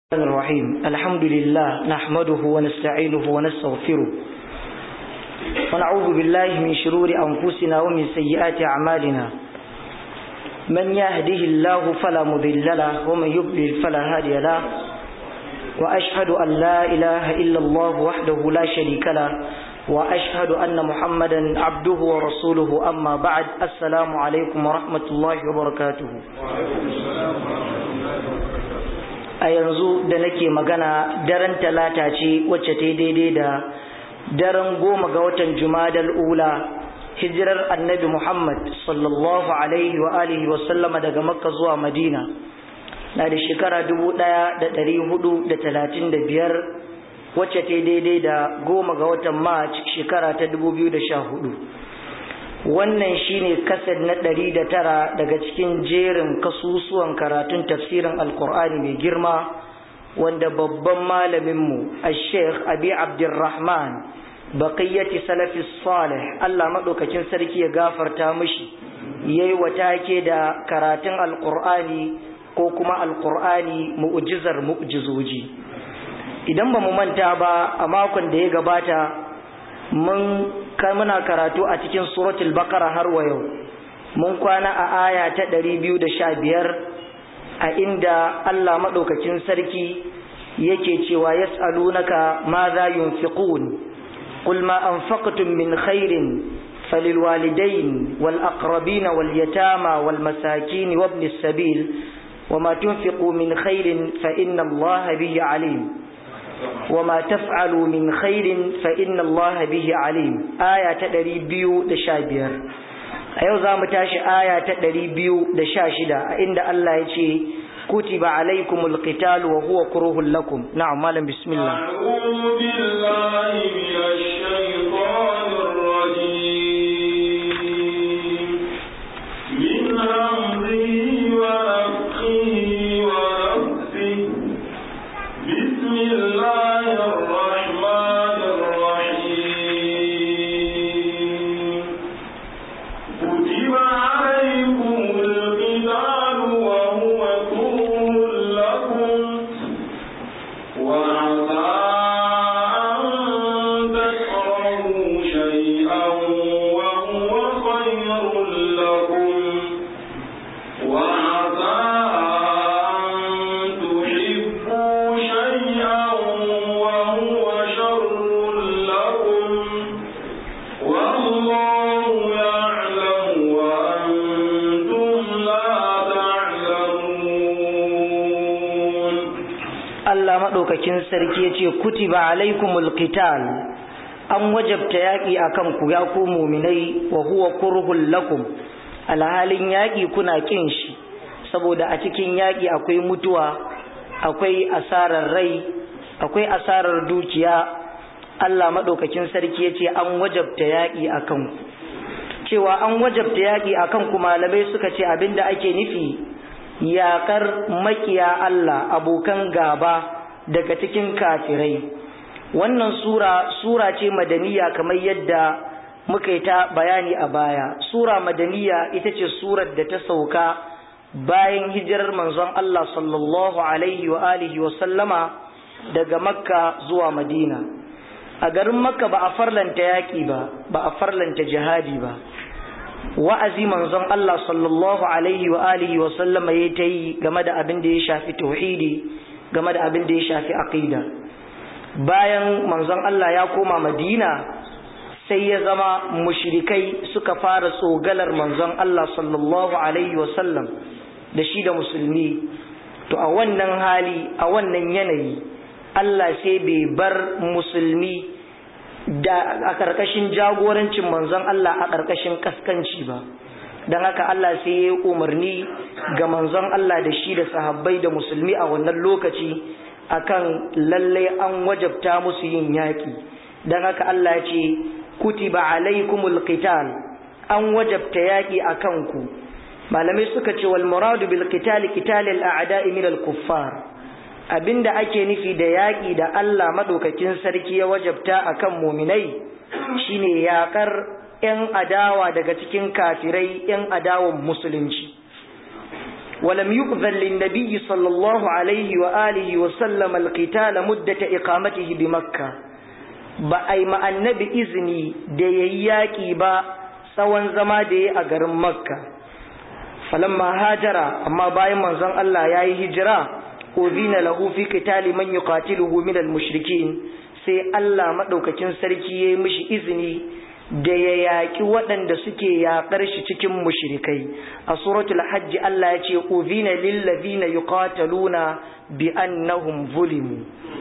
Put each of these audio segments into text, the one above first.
الرحمن الرحيم الحمد لله نحمده ونستعينه ونستغفره ونعوذ بالله من شرور أنفسنا ومن سيئات أعمالنا من يهده الله فلا مضل له ومن يضلل فلا هادي له وأشهد أن لا إله إلا الله وحده لا شريك له وأشهد أن محمدا عبده ورسوله أما بعد السلام عليكم ورحمة الله وبركاته وعليكم السلام ورحمة الله وبركاته a yanzu da nake magana daren talata ce wacce ta daidai da daren goma ga watan jumadal ula hijirar annabi muhammad sallallahu alaihi wa alihi wa sallama daga makka zuwa madina na da shekara dubu ɗaya da ɗari hudu da talatin da biyar wacce ta daidai da goma ga watan march shekara ta dubu biyu da sha hudu wannan shine kasad na ɗari da tara daga cikin jerin kasusuwan karatun tafsirin alkur'ani mai girma wanda babban malaminmu a sheikh abi abdurrahman baqiyyati salafi salih allah maɗaukacin sarki ya gafarta mishi yayi watake da karatun alkur'ani ko kuma alkur'ani mu'jizar mu'jizoji idan ba mu manta ba a makon da ya gabata mun muna karatu a cikin suratul baqara har wa yau mun kwana a aya ta 215 a inda Allah madaukakin sarki yake cewa yas'alunaka ma za yunfiqun qul ma anfaqtum min khairin فللوالدين والأقربين واليتامى والمساكين وابن السبيل وما تنفقوا من خير فإن الله به عليم وما تفعلوا من خير فإن الله به عليم آية تدري بيو دشابير أيو زام تاشي آية تدري بيو دشاشدة عند الله يشي كتب عليكم القتال وهو كره لكم نعم مالا بسم الله أعوذ بالله من الشيطان الرجيم من همزه ونفخه ونفسه بسم الله الرحمن الرحيم كتب عليكم القتال وهو كره لكم وعسى أن تكرهوا شيئا وهو خير لكم وعسى أن تحبوا شيئا وهو شر لكم والله يعلم وأنتم لا تعلمون Allah maɗaukakin sarki ya ce kutiba alaikumul qital an wajabta yaƙi akan ku ya ku muminai wa huwa kurhul lakum alhalin yaƙi kuna ƙin shi saboda a cikin yaƙi akwai mutuwa akwai asarar rai akwai asarar dukiya Allah maɗaukakin sarki ya ce an wajabta yaƙi akan ku cewa an wajabta yaƙi akan ku malamai suka ce abinda ake nufi yaƙar makiya Allah abokan gaba daga cikin kafirai wannan sura sura ce madaniya kamar yadda muka yi ta bayani a baya sura madaniya ita ce surar da ta sauka bayan hijirar manzon Allah sallallahu alaihi wa alihi wa sallama daga makka zuwa madina a garin makka ba a farlanta yaƙi ba ba a farlanta jihadi ba wa'azi manzon Allah sallallahu alaihi wa alihi wa sallama ya ta yi game da abin da ya shafi tauhidi game da abin da ya shafi aqida bayan manzon Allah ya koma Madina sai ya zama mushrikai suka fara tsogalar manzon Allah sallallahu alaihi wa sallam da shi da musulmi to a wannan hali a wannan yanayi Allah sai bai bar musulmi da a ƙarƙashin jagorancin manzon Allah a ƙarƙashin kaskanci ba don haka Allah sai ya yi umarni ga manzon Allah da shi da sahabbai da musulmi a wannan lokaci akan lallai an wajabta musu yin yaƙi don haka Allah ya ce kutiba alaikumul qital an wajabta yaƙi a kanku malamai suka ce wal muradu bil qitali qitalil a'da'i min al kuffar abinda ake nufi da yaƙi da Allah maɗaukakin sarki ya wajabta a kan muminai shine yaƙar 'yan adawa daga cikin kafirai 'yan adawan musulunci ولم يؤذن للنبي صلى الله عليه وآله وسلم القتال مدة إقامته بمكة بأي ما النبي إذني ديياكي با سوان زما دي أقر مكة فلما هاجر أما باي من زن الله يا هجرة أذين له في قتال من يقاتله من المشركين sai Allah maɗaukacin sarki ya yi mishi izini da ya yaƙi waɗanda suke yaƙar shi cikin mushrikai a suratul hajji Allah ya ce uzina lillazina yuqataluna bi annahum zulimu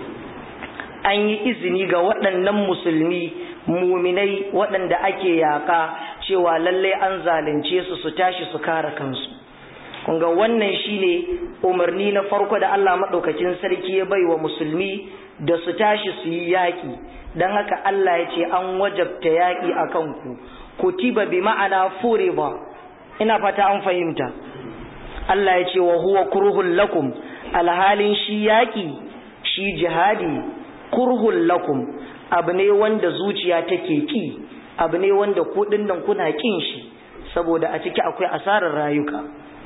an yi izini ga waɗannan musulmi muminai waɗanda ake yaƙa cewa lallai an zalunce su su tashi su kare kansu kunga wannan shine umarni na farko da Allah maɗaukacin sarki ya bai wa musulmi da su tashi su yi yaƙi don haka Allah ya ce an wajabta yaƙi a kanku kutiba bi ma'ana furiba ina fata an fahimta Allah ya ce wa huwa kurhul lakum alhalin shi yaƙi shi jihadi kurhul lakum abu ne wanda zuciya take ki abu ne wanda kuɗin nan kuna kin shi saboda a ciki akwai asarar rayuka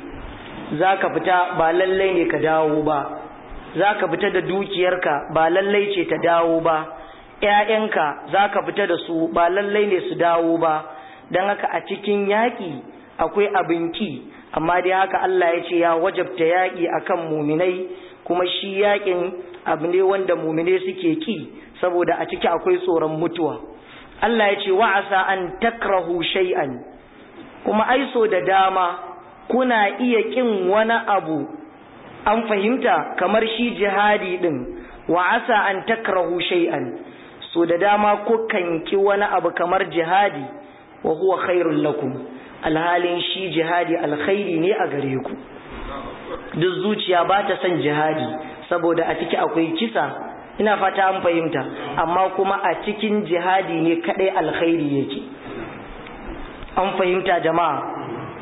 za ka fita ba lallai ne ka dawo ba za ka fita da dukiyarka ba lallai ce ta dawo ba ‘ya'yanka za ka fita da su ba lallai ne su dawo ba don haka a cikin yaƙi akwai abin ki amma dai haka Allah ya ce ya wajabta yaƙi akan muminai kuma shi yaƙin abu ne wanda muminai suke ki saboda a ciki akwai tsoron mutuwa Allah ya ce wa'asa an takrahu shay'an kuma aiso da dama kuna iya kin wani abu an fahimta kamar shi jihadi din wa'asa an takrahu shay'an so da dama kukan ki wani abu kamar jihadi wa huwa khairul lakum alhalin shi jihadi alkhairi ne a gare ku duk zuciya ba ta son jihadi saboda a ciki akwai kisa ina fata an fahimta amma kuma a cikin jihadi ne kadai alkhairi yake an fahimta jama'a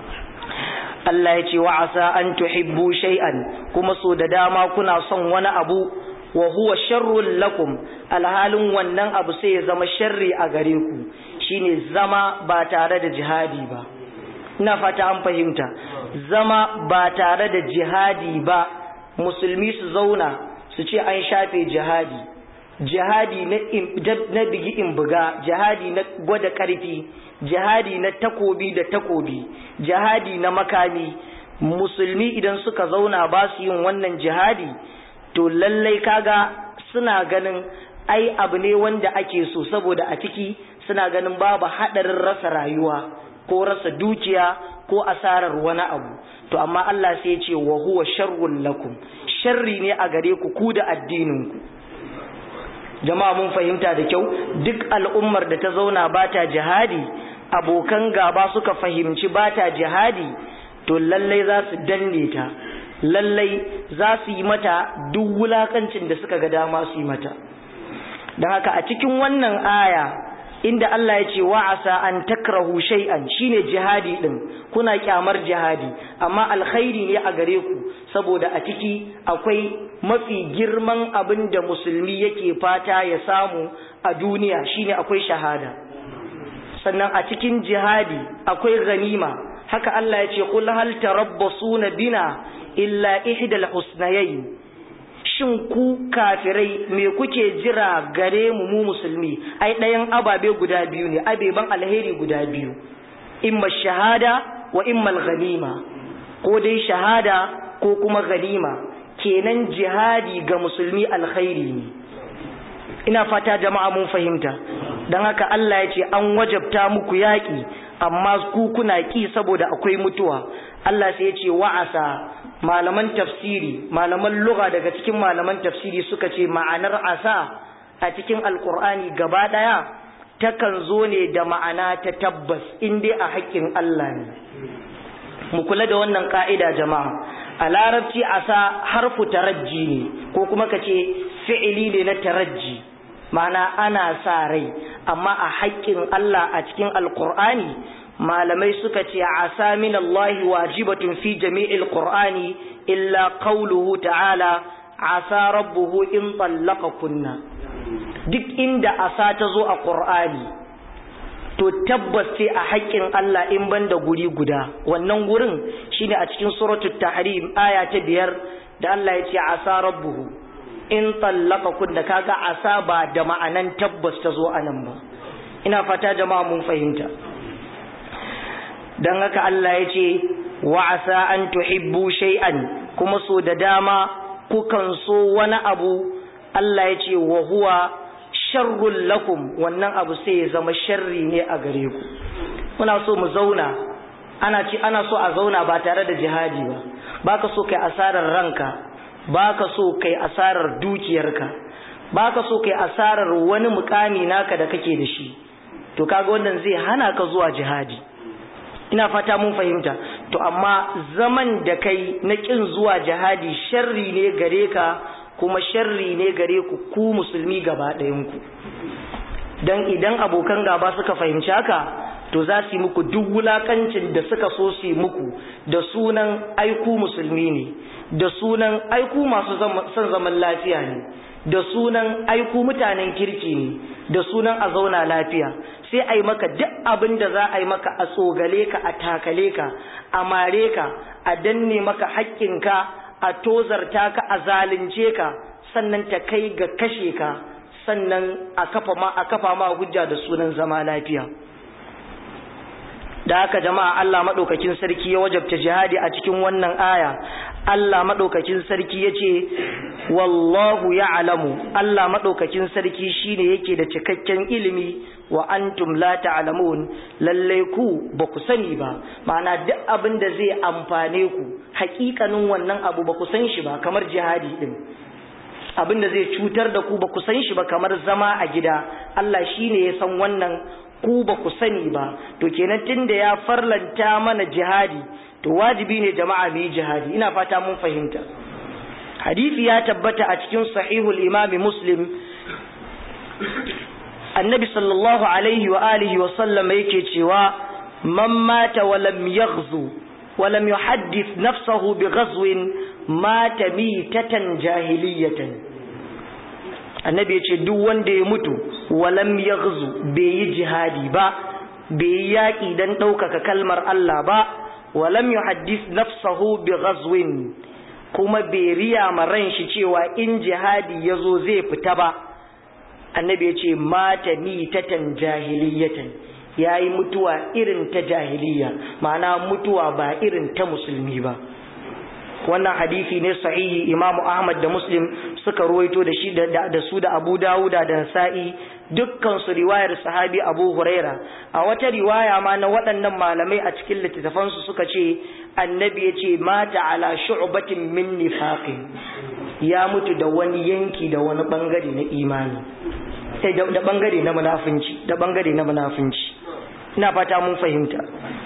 Allah ya ce wa asa an tuhibbu shay'an kuma so da dama kuna son wani abu wa huwa sharrul lakum alhalin wannan abu sai ya zama sharri a gare ku shine zama ba tare da jihadi ba ina fata an fahimta zama ba tare da jihadi ba musulmi su zauna su ce an shafe jihadi jihadi na bigi in buga jihadi na gwada karfi jihadi na takobi da takobi jihadi na makami musulmi idan suka zauna ba su yin wannan jihadi to lallai kaga suna ganin ai abu ne wanda ake so saboda a ciki suna ganin babu haɗarin rasa rayuwa ko rasa dukiya ko asarar wani abu to amma Allah sai ya ce wa huwa sharrun lakum sharri ne a gare ku ku da addinin ku jama'a mun fahimta da kyau duk al'ummar da ta zauna ba ta jihadi abokan gaba suka fahimci ba ta jihadi to lallai za su danne ta lallai za su yi mata duk wulakancin da suka ga dama su yi mata don haka a cikin wannan aya inda Allah ya ce wa'asa an takrahu shay'an shine jihadi din kuna kyamar jihadi amma alkhairi ne a gare ku saboda a ciki akwai mafi girman abin da musulmi yake fata ya samu a duniya shine akwai shahada sannan a cikin jihadi akwai ganima haka Allah ya ce qul hal tarabbasuna bina illa ihdal husnayayn shin ku kafirai me kuke jira gare mu mu musulmi ai ɗayan ababe guda biyu ne abeban alheri guda biyu imma shahada wa imma ghanima ko dai shahada ko kuma ganima kenan jihadi ga musulmi alkhairi ne ina fata jama'a mun fahimta don haka Allah ya ce an wajabta muku yaƙi amma ku kuna ƙi saboda akwai mutuwa Allah sai ya ce wa'asa malaman tafsiri malaman lugha daga cikin malaman tafsiri suka ce ma'anar asa a cikin alkur'ani gaba ɗaya takan zo ne da ma'ana ta tabbas in dai a haƙƙin Allah ne mu kula da wannan ka'ida jama'a a larabci asa harfu tarajji ne ko kuma ka ce fi'ili ne na tarajji ma'ana ana sa rai amma a haƙƙin Allah a cikin alkur'ani malamai suka ce asa min Allah wajibatun fi jami'il qur'ani illa qawluhu ta'ala asa rabbuhu in kunna. duk inda asa ta zo a qur'ani to tabbas sai a haƙƙin Allah in banda guri guda wannan gurin shine a cikin suratul tahrim aya ta biyar da Allah ya ce asa rabbuhu in tallaka kun da kaga asa ba da ma'anan tabbas ta zo anan ba ina fata jama'a mun fahimta dan haka Allah ya ce wa asa an tuhibbu shay'an kuma so da dama kukan so wani abu Allah ya ce wa huwa sharrul lakum wannan abu sai ya zama sharri ne a gare ku muna so mu zauna ana ci ana so a zauna ba tare da jihadi ba baka so kai asarar ranka baka so kai asarar dukiyarka baka so kai asarar wani mukami naka da kake da shi to kaga wannan zai hana ka zuwa jihadi ina fata mun fahimta to amma zaman da kai na kin zuwa jihadi sharri ne gare ka kuma sharri ne gare ku ku musulmi gaba ɗayanku don idan abokan gaba suka fahimci haka to za su yi muku duk wulakancin da suka so su yi muku da sunan aiku musulmi ne da sunan aiku masu son zaman lafiya ne da sunan aiku mutanen kirki ne da sunan a zauna lafiya sai a yi maka duk abin da za a yi maka a tsogale ka a takale ka a mare ka a danne maka haƙƙinka a tozarta ka a zalunce ka sannan ta kai ga kashe ka sannan a kafa ma a kafa ma hujja da sunan zama lafiya da haka jama'a Allah madaukakin sarki ya wajabta jihadi a cikin wannan aya Allah madaukakin sarki yace wallahu ya'lamu Allah madaukakin sarki shine yake da cikakken ilimi wa antum la ta'lamun lalle ku ba ku sani ba ma'ana duk abin da zai amfane ku hakikanin wannan abu ba ku san shi ba kamar jihadi din abin da zai cutar da ku ba ku san shi ba kamar zama a gida Allah shine ya san wannan ku ba ku sani ba to kenan tunda ya farlanta mana jihadi to wajibi ne jama'a mu yi jihadi ina fata mun fahimta hadisi ya tabbata a cikin sahihul imami muslim annabi sallallahu alaihi wa alihi wa sallam yake cewa man mata wa lam yaghzu wa lam yuhaddith nafsahu bi ghazwin mata mitatan jahiliyatan annabi yace duk wanda ya mutu wa lam yaghzu bai yi jihadi ba bai yi yaki dan ɗaukaka kalmar Allah ba wa lam yuhaddith nafsahu bi ghazwin kuma bai riya ma ran shi cewa in jihadi yazo zai fita ba annabi ya ce mata mitatan jahiliyatan ya yi mutuwa irin ta jahiliya ma'ana mutuwa ba irin ta musulmi ba wannan hadisi ne sahihi imamu ahmad da muslim suka ruwaito da shi da su da abu dawuda da nasa'i dukkan su riwayar sahabi abu huraira a wata riwaya ma na waɗannan malamai a cikin littattafansu suka ce annabi ya ce mata ala shu'batin min nifaqin ya mutu da wani yanki da wani bangare na imani sai da bangare na munafinci da bangare na munafinci ina fata mun fahimta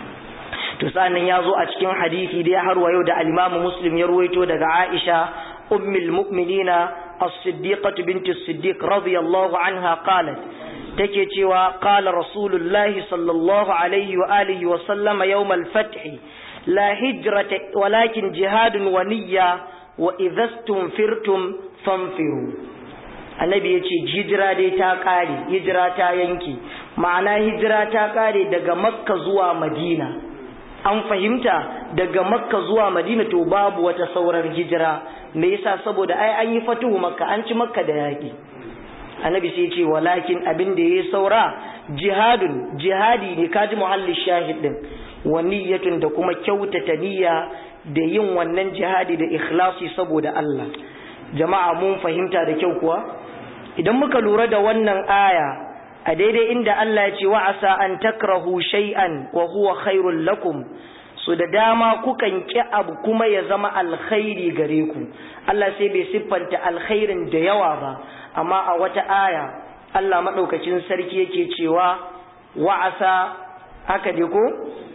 to sannan ya zo a cikin hadisi dai har wa yau da al-Imam Muslim ya ruwaito daga Aisha ummul mu'minina as-siddiqah bint as-siddiq radiyallahu anha qalat take cewa qala rasulullahi sallallahu alaihi wa alihi wa sallama yawm al-fath la hijrata walakin jihadun wa niyya wa idhastum firtum fanfiru annabi ya ce hijira dai ta ƙare hijira ta yanki ma'ana hijira ta ƙare daga makka zuwa madina an fahimta daga makka zuwa madina to babu wata saurar hijira me yasa saboda ai an yi fatuhu makka an ci makka da yaƙi annabi sai ce walakin abin da ya saura jihadun jihadi ne kaji muhalli shahid din wa niyyatun da kuma kyautata niyya da yin wannan jihadi da ikhlasi saboda Allah jama'a mun fahimta da kyau kuwa idan muka lura da wannan aya a daidai inda Allah ya ce wa asa an takrahu shay'an wa huwa khairul lakum so da dama kukan ki abu kuma ya zama alkhairi gare ku Allah sai bai siffanta alkhairin da yawa ba amma a wata aya Allah madaukakin sarki yake cewa wa asa haka dai ko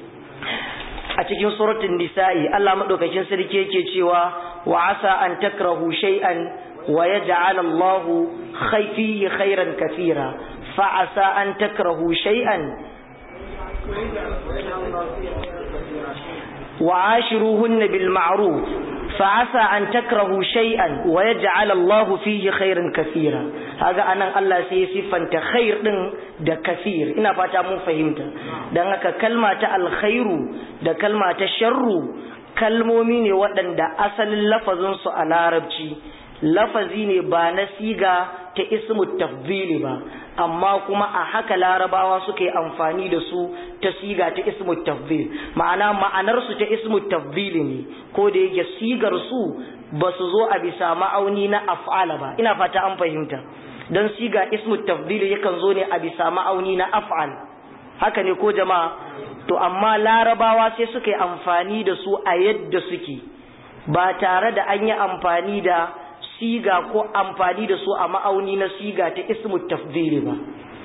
a cikin suratul nisa'i Allah madaukakin sarki yake cewa wa asa an takrahu shay'an wa yaj'al Allah fihi khairan kathira fa asa an takrahu shay'an wa ashiruhunna bil ma'ruf fa'asa an takrahu shay'an wa yaj'al Allahu fihi khairan kathira haga anan Allah sai ya sifanta khair din da kathir ina fata mun fahimta dan haka kalma ta alkhairu da kalma ta sharru kalmomi ne waɗanda asalin lafazin su a larabci lafazi ne ba na siga ta ismu tafdili ba amma kuma a haka larabawa suka yi amfani da su ta siga ta ismu tafdil ma'ana ma'anar su ta ismu tafdili ne ko da yake sigar su ba su zo a bisa ma'auni na af'ala ba ina fata an fahimta don siga ismu tafdili yakan zo ne a bisa ma'auni na af'al haka ne ko jama'a to amma larabawa sai suka yi amfani da su a yadda suke ba tare da an yi amfani da siga ko amfani da su a ma'auni na siga ta ismu tafdili ba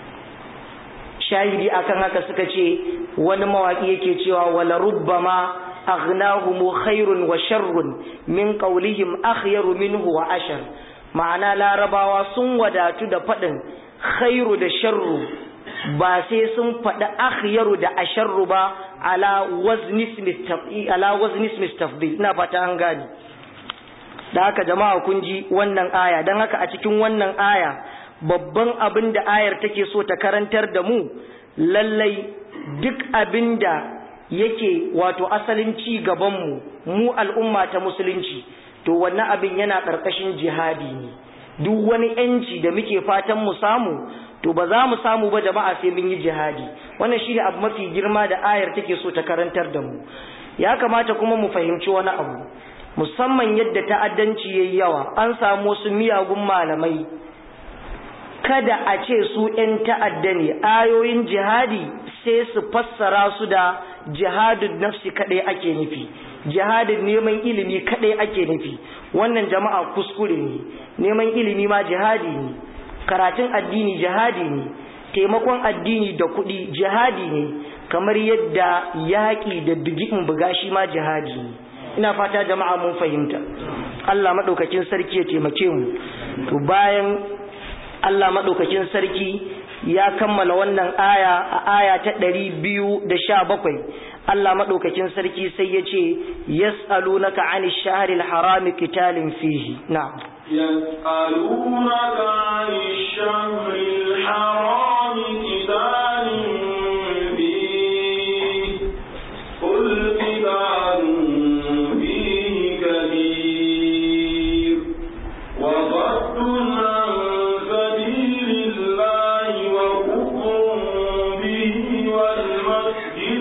shahidi akan haka suka ce wani mawaki yake cewa wala rubbama aghnahum khairun wa sharrun min qawlihim akhyaru minhu wa ashar ma'ana larabawa sun wadatu da fadin khairu da sharru ba sai sun faɗi akhyaru da asharru ba ala wazni ala wazni tafdil ina fata an gani da haka jama'a kun ji wannan aya don haka a cikin wannan aya babban abin da ayar take so ta karantar da mu lallai duk abin da yake wato asalin ci gabanmu mu al'umma ta musulunci to wannan abin yana ƙarƙashin jihadi ne duk wani yanci da muke fatan mu samu to ba za mu samu ba jama'a sai mun yi jihadi wannan shine abu mafi girma da ayar take so ta karantar da mu ya kamata kuma mu fahimci wani abu musamman yadda ta'addanci yayi yawa an samu wasu miyagun malamai kada a ce su 'yan ta'adda ne ayoyin jihadi sai su fassara su da jihadin nafsi kadai ake nufi jihadin neman ilimi kadai ake nufi wannan jama'a kuskure ne neman ilimi ma jihadi ne karatun addini jihadi ne taimakon addini da kuɗi jihadi ne kamar yadda yaƙi da bigin buga shi ma jihadi ne ina fata jama'a mun fahimta Allah maɗaukakin sarki ya taimake mu to bayan Allah maɗaukakin sarki ya kammala wannan aya a aya ta ɗari biyu da sha bakwai Allah maɗaukakin sarki sai ya ce yas'alunaka 'ani shahril harami qitalin fihi na'am يسألونك عن الشهر الحرام قتال فيه قل قتال فيه كبير وصد عن سبيل الله وكفر به والمسجد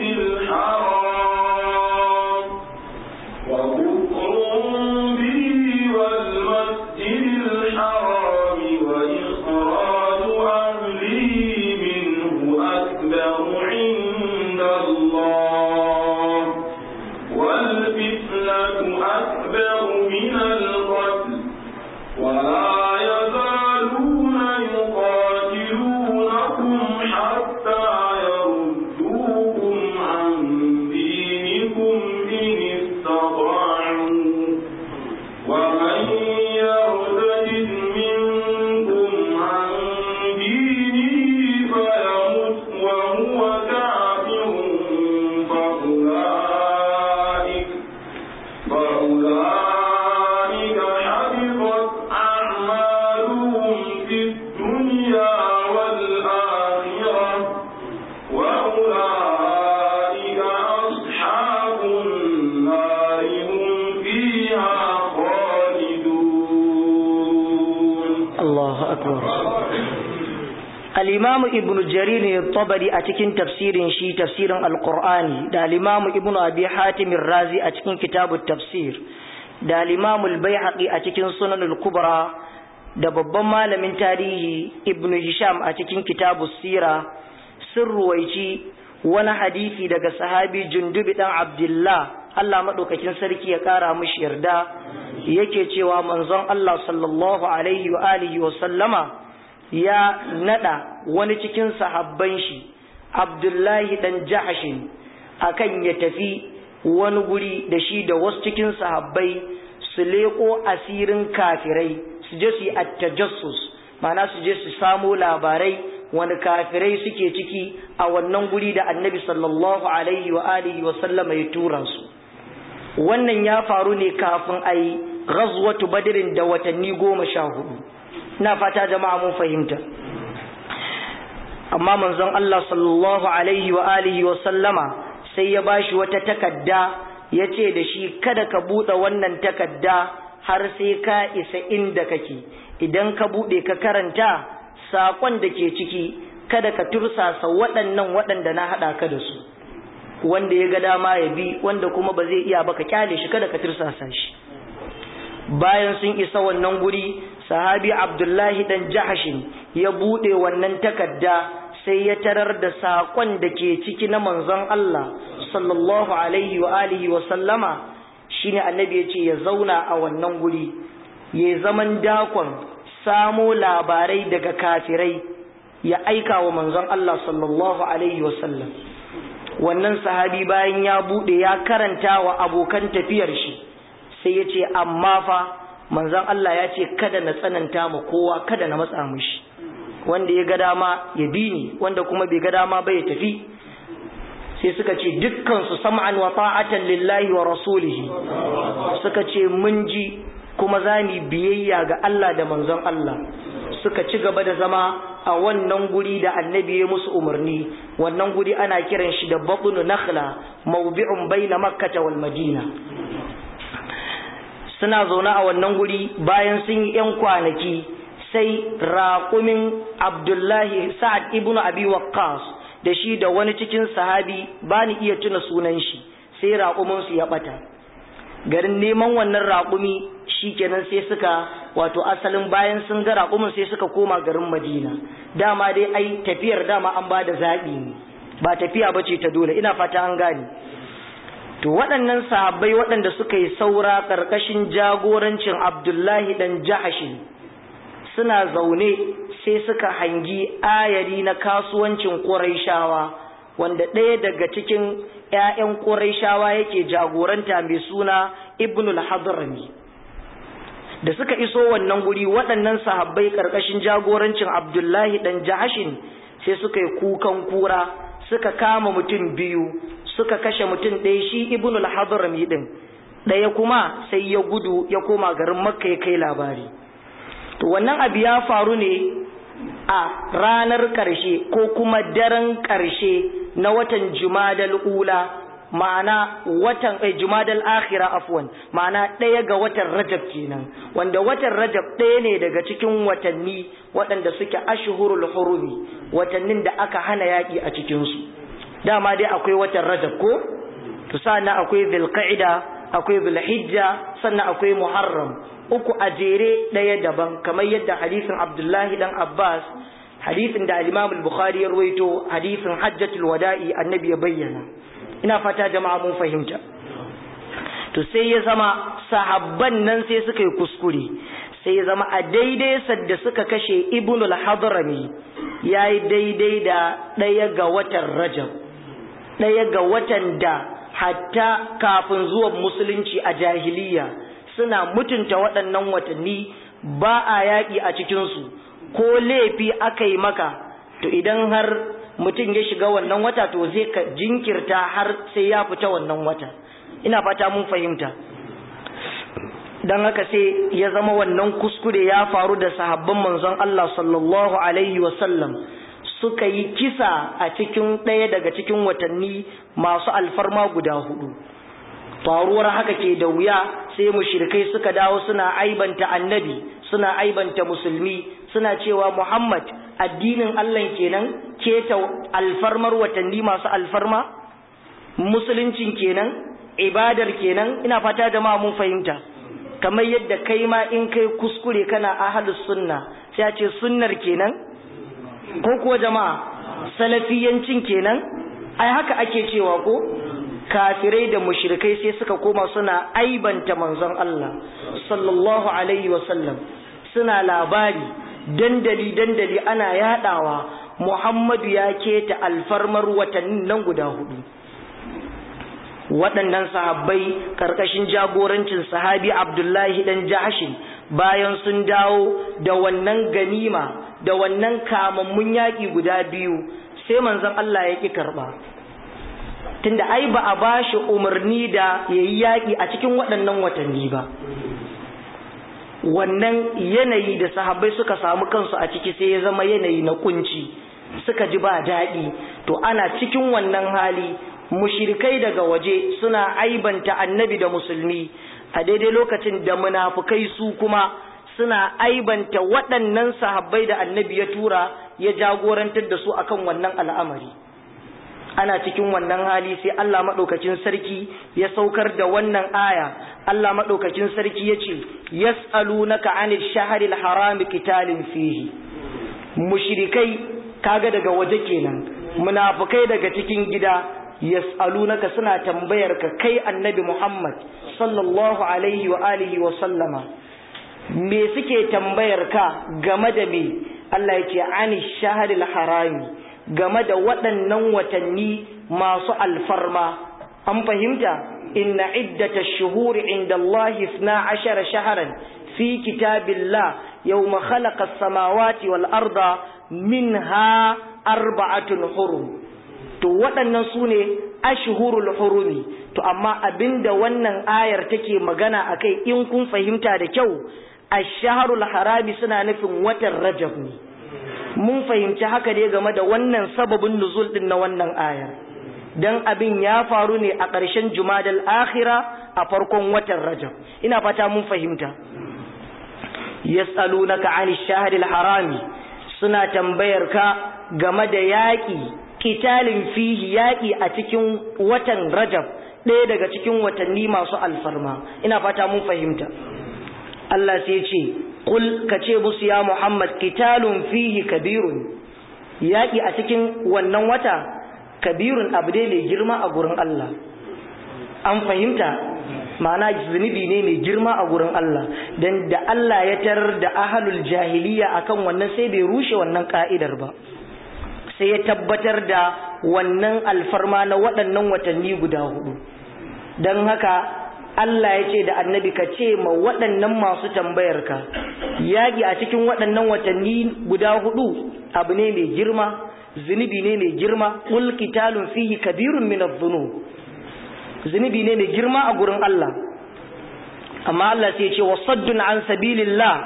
الحرام وكفر به والمسجد الحرام وإخراج أهله منه أكبر عند الله والفتنة أكبر من القتل ولا يزالون يقاتلونكم حتى يردوكم عن دينكم إن استطاعوا ومن يرتد منكم عن دينه فيمت وهو كافر فأولئك فأولئك حبطت أعمالهم في الدنيا والآخرة وأولئك أصحاب النار هم فيها خالدون Allahu akbar al-imam ibn jarir at-tabari a cikin tafsirin shi tafsirin al-qur'ani da al-imam ibn abi hatim ar-razi a cikin kitabut tafsir da al-imam al-baihaqi a cikin sunan al-kubra da babban malamin tarihi ibn hisham a cikin kitabus sira sun ruwaici wani hadisi daga sahabi jundubi dan abdullah Allah madaukakin sarki ya kara mishi yarda yake cewa manzon Allah sallallahu alaihi wa alihi wa sallama ya nada wani cikin sahabban shi Abdullahi dan Jahashin akan ya tafi wani guri da shi da wasu cikin sahabbai su leko asirin kafirai su je su yi attajassus ma'ana su je su samo labarai wani kafirai suke ciki a wannan guri da annabi sallallahu alaihi wa alihi wa sallama ya tura su wannan ya faru ne kafin a yi ghazwatu badrin da watanni goma sha hudu ina fata jama'a mun fahimta amma manzon Allah sallallahu alaihi wa alihi wa sallama sai ya bashi wata takadda ya ce da shi kada ka buɗe wannan takadda har sai ka isa inda kake idan ka buɗe ka karanta saƙon da ke ciki kada ka tursasa waɗannan waɗanda na haɗa ka da su wanda ya ga dama ya bi wanda kuma ba zai iya ba ka kyale shi kada ka tursasa shi bayan sun isa wannan guri sahabi abdullahi dan jahashin ya buɗe wannan takadda sai ya tarar da saƙon da ke ciki na manzon Allah sallallahu alaihi wa alihi wa sallama shine annabi ya ce ya zauna a wannan guri ya zaman dakon samo labarai daga kafirai ya aika wa manzon Allah sallallahu alaihi wa sallam wannan sahabi bayan ya bude ya karanta wa abokan tafiyar shi sai ya ce amma fa manzon Allah ya ce kada na tsananta ma kowa kada na matsa mishi wanda ya ga dama ya bi ni wanda kuma bai ga dama ba ya tafi sai suka ce dukkan su sam'an wa ta'atan lillahi wa rasulihi suka ce mun ji kuma za mu biyayya ga Allah da manzon Allah suka ci gaba da zama a wannan guri da annabi ya musu umarni wannan guri ana kiran shi da batnu nakhla mawdi'un baina makkah wal madina suna zaune a wannan guri bayan sun yi yan kwanaki sai raƙumin abdullahi sa'ad ibnu abi waqqas da shi da wani cikin sahabi ba ni iya tuna sunan shi sai raƙumin su ya bata garin neman wannan raƙumi shikenan sai suka wato asalin bayan sun ga raƙumin sai suka koma garin Madina dama dai ai tafiyar dama an ba da zaɓi ne ba tafiya ba ce ta dole ina fata an gane to waɗannan sahabbai waɗanda suka yi saura ƙarƙashin jagorancin Abdullahi dan Jahashin suna zaune sai suka hangi ayari na kasuwancin Qurayshawa wanda ɗaya daga cikin ‘ya'yan Qurayshawa yake jagoranta mai suna Ibnul Hadrami da suka iso wannan guri waɗannan sahabbai ƙarƙashin jagorancin abdullahi ɗan jahashin sai suka yi kukan kura suka kama mutum biyu suka kashe mutum ɗaya shi ibn al-hadrami ɗin ɗaya kuma sai ya gudu ya koma garin makka ya kai labari to wannan abu ya faru ne a ranar ƙarshe ko kuma daren ƙarshe na watan jumadal ula ma'ana watan eh, jumadal akhira afwan ma'ana ɗaya ga watan rajab kenan wanda watan rajab ɗaya ne daga cikin watanni waɗanda suke ashhurul hurumi watannin da aka hana yaƙi a cikin su dama dai akwai watan rajab ko to sannan akwai dhulqa'ida akwai dhulhijja sannan akwai muharram uku a jere ɗaya daban kamar yadda hadisin abdullahi dan abbas hadisin da al-imam al-bukhari ya rawaito hadisin hajjatul wada'i annabi ya bayyana ina fata jama'a mun fahimta to sai ya zama sahabban nan sai suka yi kuskure sai ya zama a daidai sadda suka kashe ibnul hadrami yayi daidai da ɗaya ga watan rajab ɗaya ga watan da hatta kafin zuwan musulunci a jahiliya suna mutunta waɗannan watanni ba a yaƙi a cikinsu ko laifi aka yi maka to idan har mutum ya shiga wannan wata to zai ka jinkirta har sai ya fita wannan wata ina fata mun fahimta don haka sai ya zama wannan kuskure ya faru da sahabban manzon Allah sallallahu alaihi wasallam suka yi kisa a cikin ɗaya daga cikin watanni masu alfarma guda hudu faruwar haka ke da wuya sai mushrikai suka dawo suna aibanta annabi suna aibanta musulmi suna cewa Muhammad addinin Allah kenan keta alfarmar watanni masu alfarma musuluncin kenan ibadar kenan ina fata jama'a mun fahimta kamar yadda kai ma in kai kuskure kana ahlus sunna sai a ce sunnar kenan ko kuwa jama'a salafiyancin kenan ai haka ake cewa ko kafirai da mushrikai sai suka koma suna aibanta manzon Allah sallallahu alaihi wasallam suna labari dandali dandali ana yadawa Muhammadu ya keta alfarmar watannin nan guda hudu waɗannan sahabbai karkashin jagorancin sahabi Abdullahi dan Jahshin bayan sun dawo da wannan ganima da wannan kamammun yaƙi guda biyu sai manzon Allah ya ƙi karɓa tunda ai ba a bashi umarni da yayi yaƙi a cikin waɗannan watanni ba wannan yanayi da sahabbai suka samu kansu a ciki sai ya zama yanayi na kunci suka ji ba daɗi to ana cikin wannan hali mushirikai daga waje suna aibanta annabi da musulmi a daidai lokacin da munafukai su kuma suna aibanta waɗannan sahabbai da annabi ya tura ya jagorantar da su akan wannan al'amari ana cikin wannan hali sai Allah maɗaukacin sarki ya saukar da wannan aya Allah maɗaukacin sarki ya ce yas'alunaka 'anil shahril harami qitalin fihi mushrikai kaga daga waje kenan munafukai daga cikin gida yas'alunaka suna tambayar ka kai annabi Muhammad sallallahu alaihi wa alihi wa sallama me suke tambayar ka game da me Allah yake ani shahril harami game da waɗannan watanni masu alfarma an fahimta inna iddata shuhuri inda Allah 12 shahran fi kitabillah yawma khalaqa as-samawati wal arda minha arba'atun hurum to waɗannan su ne ashhurul hurumi to amma abinda wannan ayar take magana akai in kun fahimta da kyau ash-shahrul harami suna nufin watan rajab ne mun fahimci haka ne game da wannan sababin nuzul din na wannan ayar dan abin ya faru ne a ƙarshen jumadal akhira a farkon watan rajab ina fata mun fahimta yas'alunaka 'anil shahril harami suna tambayar ka game da yaƙi kitalin fihi yaƙi a cikin watan rajab ɗaya daga cikin watanni masu alfarma ina fata mun fahimta Allah sai ce kul ka ce musu ya Muhammad kitalun fihi kabirun yaƙi a cikin wannan wata kabirun abu ne mai girma a gurin Allah an fahimta ma'ana zunubi ne mai girma a gurin Allah dan da Allah ya tarar da ahalul jahiliya akan wannan sai bai rushe wannan ka'idar ba sai ya tabbatar da wannan alfarma na waɗannan watanni guda hudu don haka Allah ya ce da annabi ka ce ma waɗannan masu tambayar ka yaƙi a cikin waɗannan watanni guda hudu abu ne mai girma zunubi ne mai girma qul qitalun fihi kabirun min adh-dhunub zunubi ne mai girma a gurin Allah amma Allah sai ya ce wasaddun an sabilillah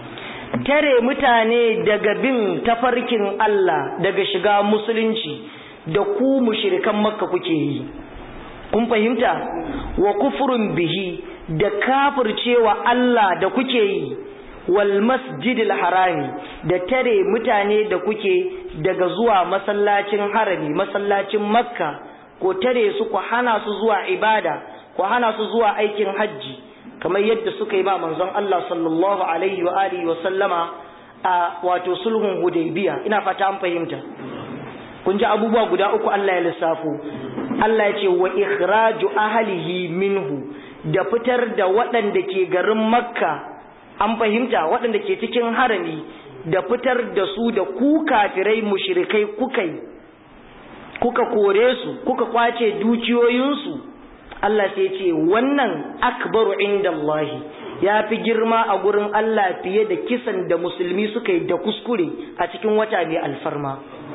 tare mutane daga bin tafarkin Allah daga shiga musulunci da ku mushrikan makka kuke yi kun fahimta wa kufrun bihi da kafircewa Allah da kuke yi wal masjidil harami da tare mutane da kuke daga zuwa masallacin harami masallacin makka ko tare su ku hana su zuwa ibada ku hana su zuwa aikin hajji kamar yadda suka yi ba manzon Allah sallallahu alaihi wa alihi wa sallama a wato sulhun hudaybiya ina fata an fahimta kun ji abubuwa guda uku Allah ya lissafo Allah ya ce wa ikhraju ahlihi minhu da fitar da waɗanda ke garin makka an fahimta waɗanda ke cikin harami da fitar da su da ku kafirai mushrikai kuka yi kuka kore su kuka kwace dukiyoyinsu Allah sai ce wannan akbaru inda Allah ya fi girma a gurin Allah fiye da kisan da musulmi suka yi da kuskure a cikin wata mai alfarma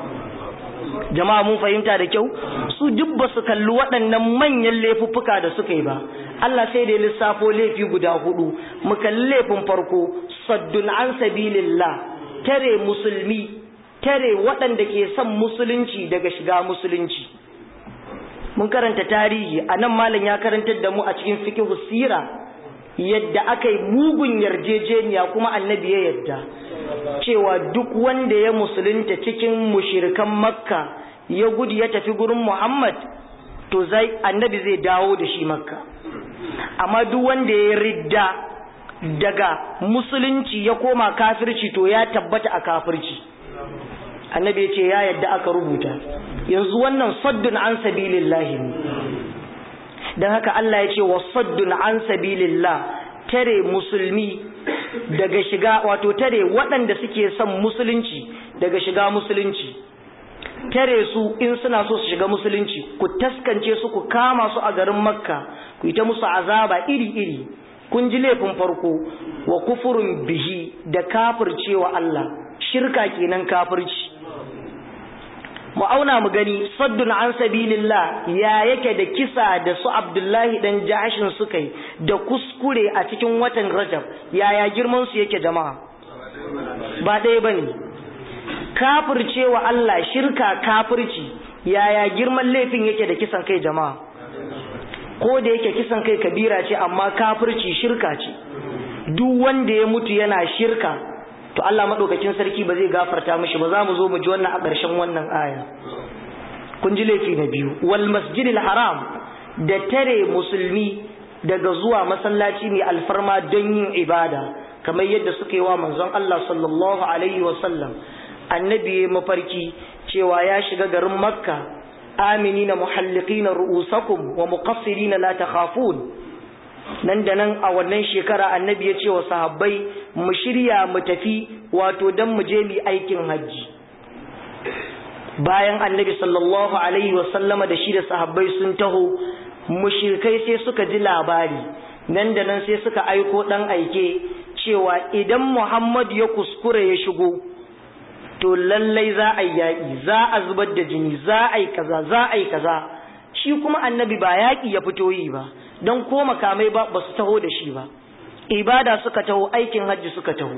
jama'a mun fahimta da kyau su duk ba su kalli waɗannan manyan laifuffuka da suka yi ba Allah sai da lissafo laifi guda hudu mu kalli laifin farko saddun an sabilillah tare musulmi tare waɗanda ke son musulunci daga shiga musulunci mun karanta tarihi a nan malam ya karantar da mu a cikin fikihu sira yadda aka yi mugun yarjejeniya kuma annabi ya yadda cewa duk wanda ya musulunta cikin mushirikan makka ya gudu ya tafi gurin muhammad to zai annabi zai dawo da shi makka amma duk wanda ya ridda daga musulunci ya koma kafirci to ya tabbata a kafirci annabi ya ce ya yadda aka rubuta yanzu wannan saddun an sabilillahi ne don haka Allah ya ce wa saddun an sabilillah tare musulmi daga shiga wato tare waɗanda suke son musulunci daga shiga musulunci tare su in suna so su shiga musulunci ku taskance su ku kama su a garin makka ku yi ta musu azaba iri-iri kun ji laifin farko wa kufurin bihi da kafircewa Allah shirka kenan kafirci mu auna mu gani saddun an sabilillah ya yake da kisa da su abdullahi dan jahashin suka yi da kuskure a cikin watan rajab yaya girman su yake jama'a ba ɗaya bane kafircewa Allah shirka kafirci yaya girman laifin yake da kisan kai jama'a ko da yake kisan kai kabira ce amma kafirci shirka ce duk wanda ya mutu yana shirka to Allah madaukakin sarki ba zai gafarta mishi ba za mu zo mu ji wannan a ƙarshen wannan aya kun ji laifi na biyu wal masjidil haram da tare musulmi daga zuwa masallaci mai alfarma don yin ibada kamar yadda suka yi wa manzon Allah sallallahu alaihi wa sallam annabi ya mafarki cewa ya shiga garin makka aminina muhalliqina ru'usakum wa muqassirina la takhafun nan da nan a wannan shekara annabi ya ce wa sahabbai mu shirya mu tafi wato dan mu je mu aikin hajji bayan annabi sallallahu alaihi wa sallama da shi da sahabbai sun taho mushrikai sai suka ji labari nan da nan sai suka aiko dan aike cewa idan Muhammad ya kuskure ya shigo to lallai za a yi yaƙi za a zubar da jini za a yi kaza za a yi kaza shi kuma annabi ba yaƙi ya fito yi ba don ko makamai ba ba su taho da shi ba ibada suka taho aikin hajji suka taho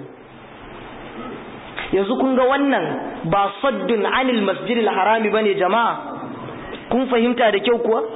yanzu kun ga wannan ba saddun anil masjidil harami bane jama'a kun fahimta da kyau kuwa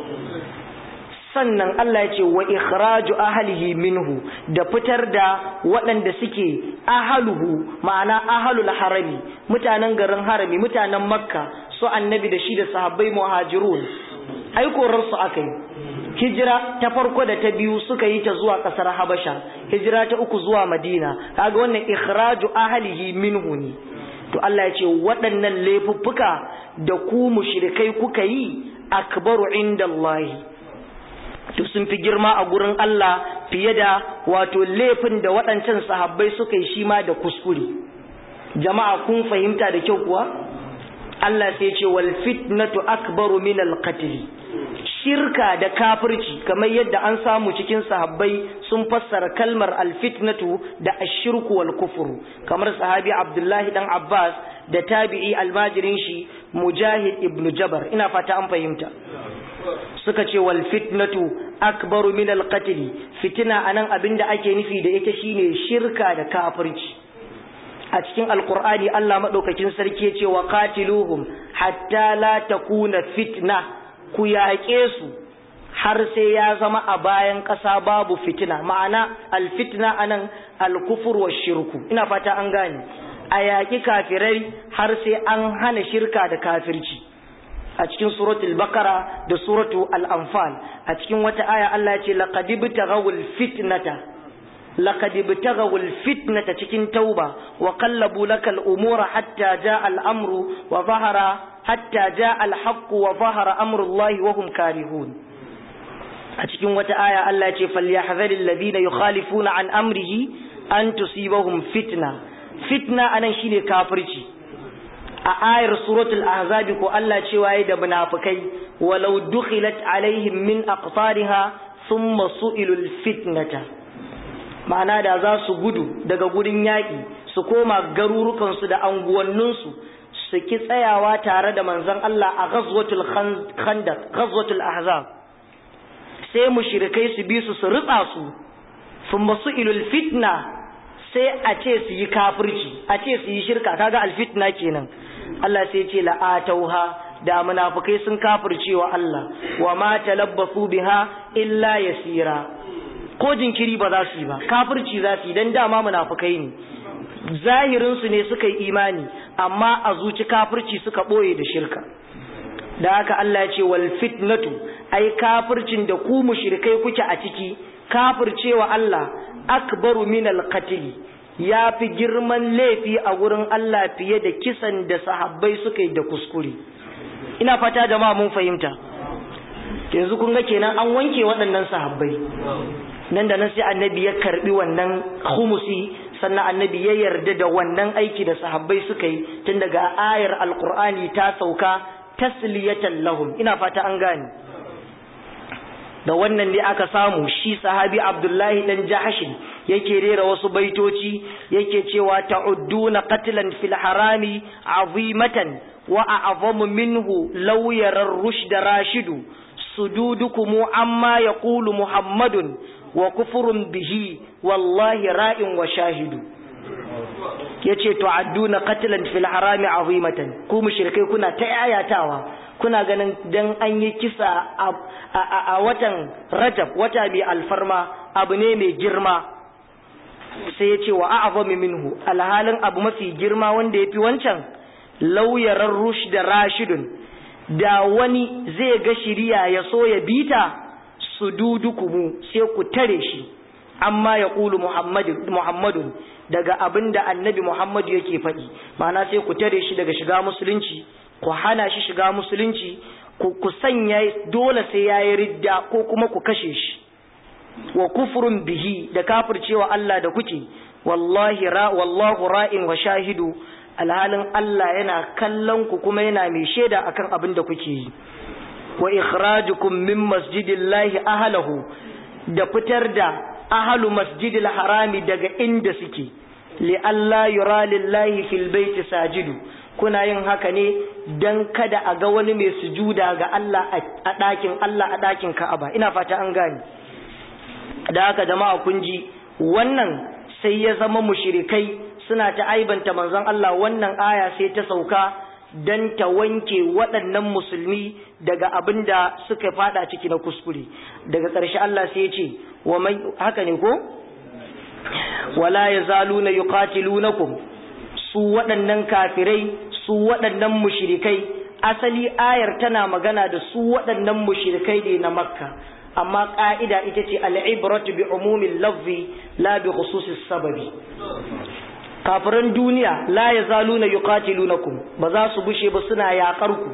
sannan Allah ya ce wa ikhraju ahlihi minhu da fitar da waɗanda suke ahaluhu ma'ana ahalul harami mutanen garin harami mutanen makka su annabi da shi da sahabbai muhajirun ai korar su aka yi hijira ta farko da ta biyu suka yi ta zuwa ƙasar habasha hijira ta uku zuwa madina kaga wannan ikhraju ahlihi minhu ne to Allah ya ce waɗannan laifuffuka da ku mushrikai kuka yi akbaru indallahi to sun fi girma a gurin Allah fiye da wato laifin da waɗancan sahabbai suka yi shi ma da kuskure jama'a kun fahimta da kyau kuwa Allah sai ce wal fitnatu akbaru min al qatl shirka da kafirci kamar yadda an samu cikin sahabbai sun fassara kalmar al fitnatu da ashirku wal kufru kamar sahabi Abdullahi dan Abbas da tabi'i almajirin shi Mujahid ibn Jabar ina fata an fahimta suka ce wal fitnatu akbaru min al qatl fitina anan abinda ake nufi da ita shine shirka da kafirci a cikin alqur'ani Allah madaukakin sarki ya ce wa qatiluhum hatta la takuna fitna ku yaƙe su har sai ya zama a bayan ƙasa babu fitina ma'ana alfitna anan alkufur wa shirku ina fata an gane a yaƙi kafirai har sai an hana shirka da kafirci a cikin suratul bakara da suratu al-anfal a cikin wata aya Allah ya ce laqad ibtaghawul fitnata laqad ibtaghawul fitnata cikin tauba wa qallabu lakal umura hatta jaa al-amru wa zahara hatta jaa al-haqqu wa zahara amru Allah wa hum karihun a cikin wata aya Allah ya ce falyahzaril ladina yukhalifuna an amrihi an tusibahum fitna fitna anan shine kafirci a ayar suratul ahzab ko Allah cewa yayi da munafikai walau dukhilat alaihim min aqtariha thumma su'ilul fitnata ma'ana da za su gudu daga gurin yaƙi su koma garurukansu da anguwanninsu su ki tsayawa tare da manzon Allah a ghazwatul khandaq ghazwatul ahzab sai mushrikai su bi su su ritsa su thumma su'ilul fitna sai a ce su yi kafirci a ce su yi shirka kaga alfitna kenan Allah sai ce la'atauha da munafikai sun kafirce wa Allah wa ma talabbasu biha illa yasira ko jinkiri ba za su yi ba kafirci za su yi dan dama munafikai ne zahirin su ne suka yi imani amma a zuci kafirci suka boye da shirka da haka Allah ya ce wal fitnatu ai kafircin da ku mushrikai kuke a ciki kafircewa Allah akbaru min al-qatl ya fi girman laifi a wurin Allah fiye da kisan da sahabbai suka yi da kuskure ina fata jama'a mun fahimta yanzu kun ga kenan an wanke waɗannan sahabbai nan da nan sai annabi ya karbi wannan khumusi sannan annabi ya yarda da wannan aiki da sahabbai suka yi tun daga ayar alqur'ani ta sauka tasliyatan lahum ina fata an gane da wannan ne aka samu shi sahabi abdullahi dan jahashin yake rera wasu baitoci yake cewa ta'udduna qatlan fil harami azimatan wa a'zamu minhu law yara ar-rushd rashidu sududukum amma yaqulu muhammadun wa kufrun bihi wallahi ra'in wa shahidu yace tu'adduna qatlan fil harami azimatan ku mushrikai kuna ta yayatawa kuna ganin dan an yi kisa a watan rajab wata bi alfarma abu ne mai girma sai ya ce wa a'zamu minhu alhalin abu mafi girma wanda yafi wancan lauyarar rush da rashidun da wani zai ga shiriya ya so ya bita su dudukumu sai ku tare shi amma ya ƙulu muhammadun daga abin da annabi muhammadu yake faɗi ma'ana sai ku tare shi daga shiga musulunci ku hana shi shiga musulunci ku sanya dole sai ya yi ridda ko kuma ku kashe shi wa kufurun bihi da kafircewa Allah da kuke wallahi ra wallahu ra'in wa shahidu alhalin Allah yana kallon ku kuma yana mai shaida akan abin da kuke yi wa ikhrajukum min masjidillahi ahlahu da fitar da ahlu masjidil harami daga inda suke li alla yura lillahi fil baiti sajidu kuna yin haka ne dan kada a ga wani mai sujuda ga Allah a ɗakin Allah a ɗakin Ka'aba ina fata an gane da haka jama'a kun ji wannan sai ya zama mushrikai suna ta aibanta manzon Allah wannan aya sai ta sauka dan ta wanke waɗannan musulmi daga abin da suka fada ciki na kuskure daga ƙarshe Allah sai ya ce wa mai haka ne ko wala yazaluna yuqatilunakum su waɗannan kafirai su waɗannan mushrikai asali ayar tana magana da su waɗannan mushrikai ne na makka amma ƙa'ida ita ce al'ibratu bi umumin lafzi la bi khususis sababi kafiran duniya la ya zalu na yuqatilunakum ba za su bushe ba suna yaƙar ku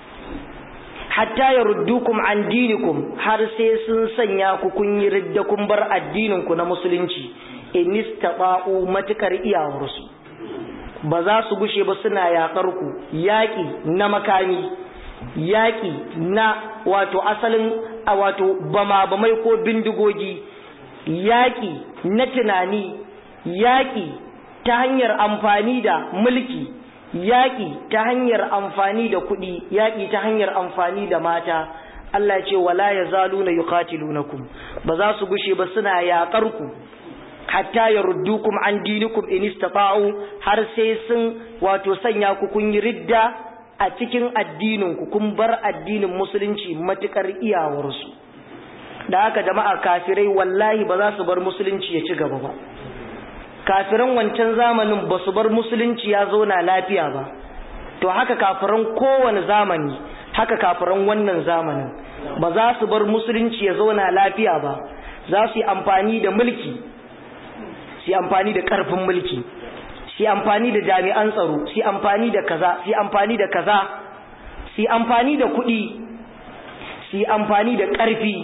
hatta ya ruddukum an dinikum har sai sun sanya ku kun yi ridda kun bar addinin ku na musulunci in istata'u matukar iyawarsu ba za su bushe ba suna yaƙar ku yaƙi na makami yaƙi na wato asalin a wato bama-bamai ko bindigogi yaƙi na tunani yaƙi ta hanyar amfani da mulki yaƙi ta hanyar amfani da kuɗi yaƙi ta hanyar amfani da mata Allah ce wala ya zalu na yuqatilunakum ba za su gushe ba suna yaƙar ku hatta ya ruddukum an dinikum in istata'u har sai sun wato sanya ku kun yi ridda a cikin addinin ku kun bar addinin musulunci matukar iyawarsu da haka jama'a kafirai wallahi ba za su bar musulunci ya ci gaba ba kafiran wancan zamanin ba su bar musulunci ya zauna lafiya ba to haka kafiran kowane zamani haka kafiran wannan zamanin ba za su bar musulunci ya zauna lafiya ba za su yi amfani da mulki su yi amfani da ƙarfin mulki su yi amfani da jami'an tsaro su yi amfani da kaza su yi amfani da kaza su yi amfani da kuɗi su yi amfani da ƙarfi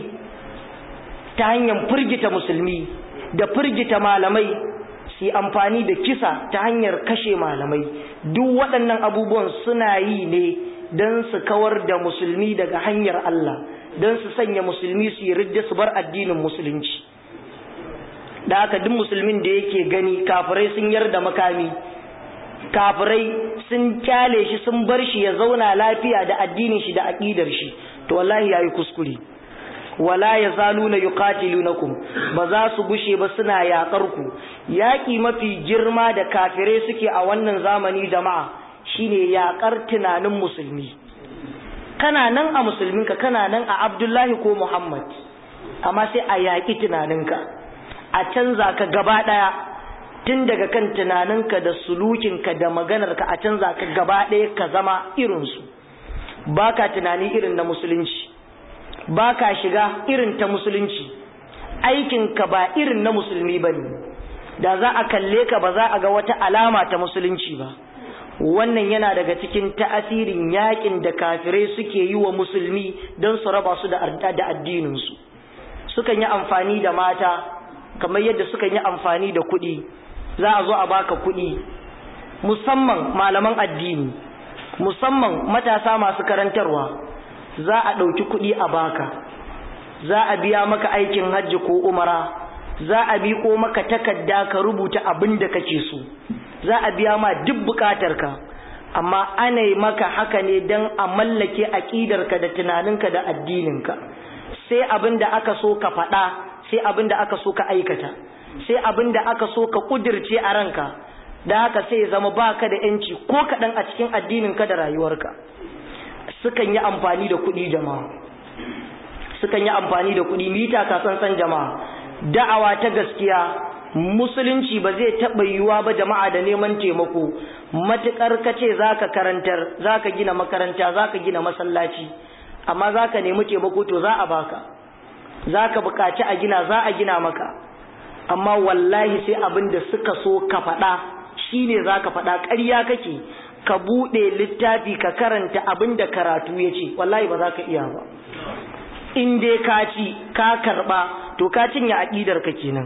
ta hanyar firgita musulmi da firgita malamai su yi amfani da kisa ta hanyar kashe malamai duk waɗannan abubuwan suna yi ne don su kawar da musulmi daga hanyar Allah don su sanya musulmi su yi ridda su bar addinin musulunci da haka duk musulmin da yake gani kafirai sun yarda makami kafirai sun kyale shi sun bar shi ya zauna lafiya da addinin shi da aƙidar shi to wallahi yayi kuskure wala ya zaluna yuqatilunakum ba za su gushe ba suna yakar ku yaki mafi girma da kafirai suke a wannan zamani jama'a shine yakar tunanin musulmi kana nan a musulminka kana nan a Abdullahi ko Muhammad amma sai a yaki tunaninka a canza ka gaba daya tun daga kan tunaninka da sulukinka da maganarka a canza ka gaba daya ka zama irinsu baka tunani irin na musulunci ba ka shiga irin ta musulunci aikinka ba irin na musulmi ba ne da za a kalle ka ba za a ga wata alama ta musulunci ba wannan yana daga cikin ta'asirin yakin da kafirai suke yi wa musulmi don su raba su da addininsu sukan yi amfani da mata kamar yadda sukan yi amfani da kuɗi za a zo a baka kuɗi musamman malaman addini musamman matasa masu karantarwa za a ɗauki kuɗi a baka za a biya maka aikin hajji ko umara za a ko maka takarda ka rubuta abin da kake so za a biya ma duk buƙatarka amma ana yi maka haka ne don a mallake aƙidarka da tunaninka da addininka sai abin da aka so ka faɗa sai abin da aka so ka aikata sai abin da aka so ka ƙudirce a ranka da haka sai zama baka da yanci ko kaɗan a cikin addininka da rayuwarka sukan yi amfani da kuɗi jama'a sukan yi amfani da kuɗi mita ka san jama'a da'awa ta gaskiya musulunci ba zai taɓa yiwuwa ba jama'a da neman taimako matuƙar ka ce za ka karantar za ka gina makaranta za ka gina masallaci amma za ka nemi taimako to za a baka za ka buƙaci a gina za a gina maka amma wallahi sai abin da suka so ka faɗa shi ne za ka faɗa ƙarya kake ka buɗe littafi ka karanta abin da karatu ya ce wallahi ba za ka iya ba in dai ka ci ka karɓa to ka cinye aƙidar ka kenan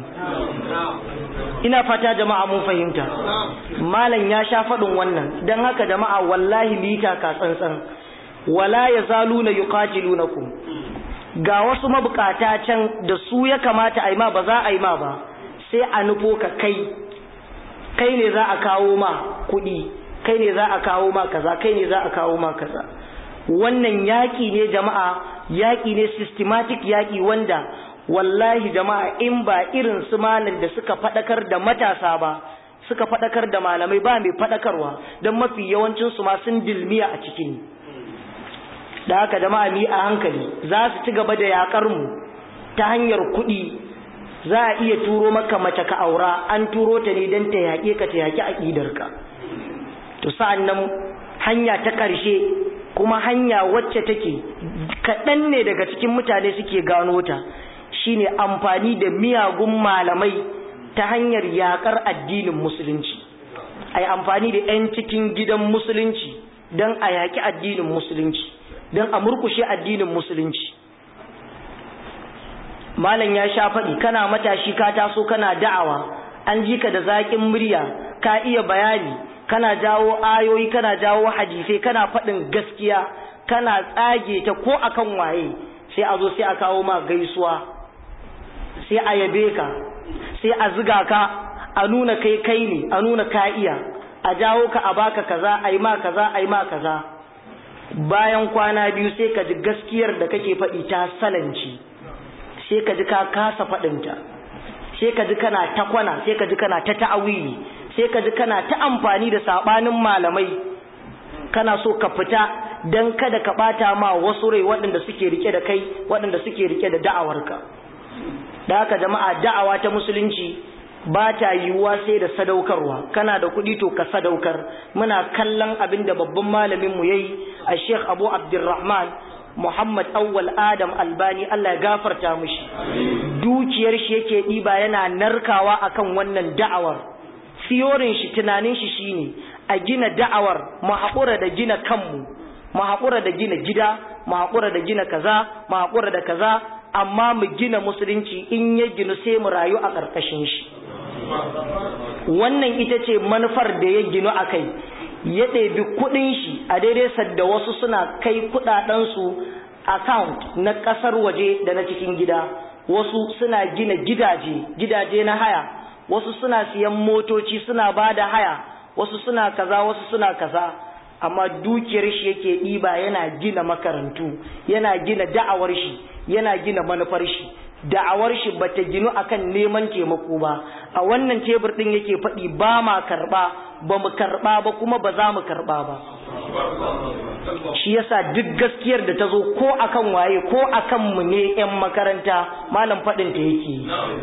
ina fata jama'a mun fahimta malam ya sha faɗin wannan don haka jama'a wallahi mita ka tsantsan wala ya zaluna yuqatilunakum ga wasu mabukata can da su ya kamata a yi ma ba za a yi ma ba sai a nufo ka kai kai ne za a kawo ma kuɗi kai ne za a kawo ma kaza kai ne za a kawo ma kaza wannan yaƙi ne jama'a yaƙi ne systematic yaƙi wanda wallahi jama'a in ba irin su malam da suka faɗakar da matasa ba suka faɗakar da malamai ba mai faɗakarwa don mafi yawancin su ma sun dilmiya a cikin da haka jama'a mi a hankali za su ci gaba da yaƙar mu ta hanyar kuɗi za a iya turo maka mace ka aura an turo ta ne don ta yaƙe ka ta yaƙi aƙidarka to sa'an nan hanya ta ƙarshe kuma hanya wacce take kaɗan ne daga cikin mutane suke gano ta shine amfani da miyagun malamai ta hanyar yaƙar addinin musulunci a yi amfani da 'yan cikin gidan musulunci don a yaƙi addinin musulunci don a murkushe addinin musulunci malam ya sha faɗi kana matashi ka taso kana da'awa an ji ka da zaƙin murya ka iya bayani kana jawo ayoyi kana jawo hadisai kana faɗin gaskiya kana tsage ta ko akan waye sai a zo sai a kawo ma gaisuwa sai a yabe ka sai a ziga ka a nuna kai kai ne a nuna ka iya a jawo ka a baka kaza a yi ma kaza a yi ma kaza bayan kwana biyu sai ka ji gaskiyar da kake faɗi ta salanci sai ka ji ka kasa faɗinta sai ka ji kana ta kwana sai ka ji kana ta ta'awili sai ka ji kana ta amfani da sabanin malamai kana so ka fita dan kada ka bata ma wasu rai waɗanda suke rike da kai waɗanda suke rike da da'awarka da haka jama'a da'awa ta musulunci ba ta yiwuwa sai da sadaukarwa kana da kuɗi to ka sadaukar muna kallon abin da babban malamin mu yayi a Sheikh Abu Abdulrahman Muhammad Awwal Adam Albani Allah ya gafarta mishi dukiyar shi yake ɗiba yana narkawa akan wannan da'awar siyorin shi tunanin shi shine a gina da'awar mu haƙura da gina kanmu mu haƙura da gina gida mu haƙura da gina kaza mu haƙura da kaza amma mu gina musulunci in ya ginu sai mu rayu a ƙarƙashin shi wannan ita ce manufar da ya ginu a kai ya ɗebi kuɗin shi a daidai sadda wasu suna kai kuɗaɗensu account na ƙasar waje da na cikin gida wasu suna gina gidaje gidaje na haya wasu suna siyan motoci suna ba da haya wasu suna kaza wasu suna kaza amma dukiyar shi yake ɗiba yana gina makarantu yana gina da'awar shi yana gina manufar shi da'awar shi bata ginu akan neman taimako ba a wannan tebur din yake faɗi ba ma karɓa ba mu karɓa ba kuma ba za mu karɓa ba shi yasa duk gaskiyar da ta zo ko akan waye ko akan mu ne 'yan makaranta malam faɗin ta yake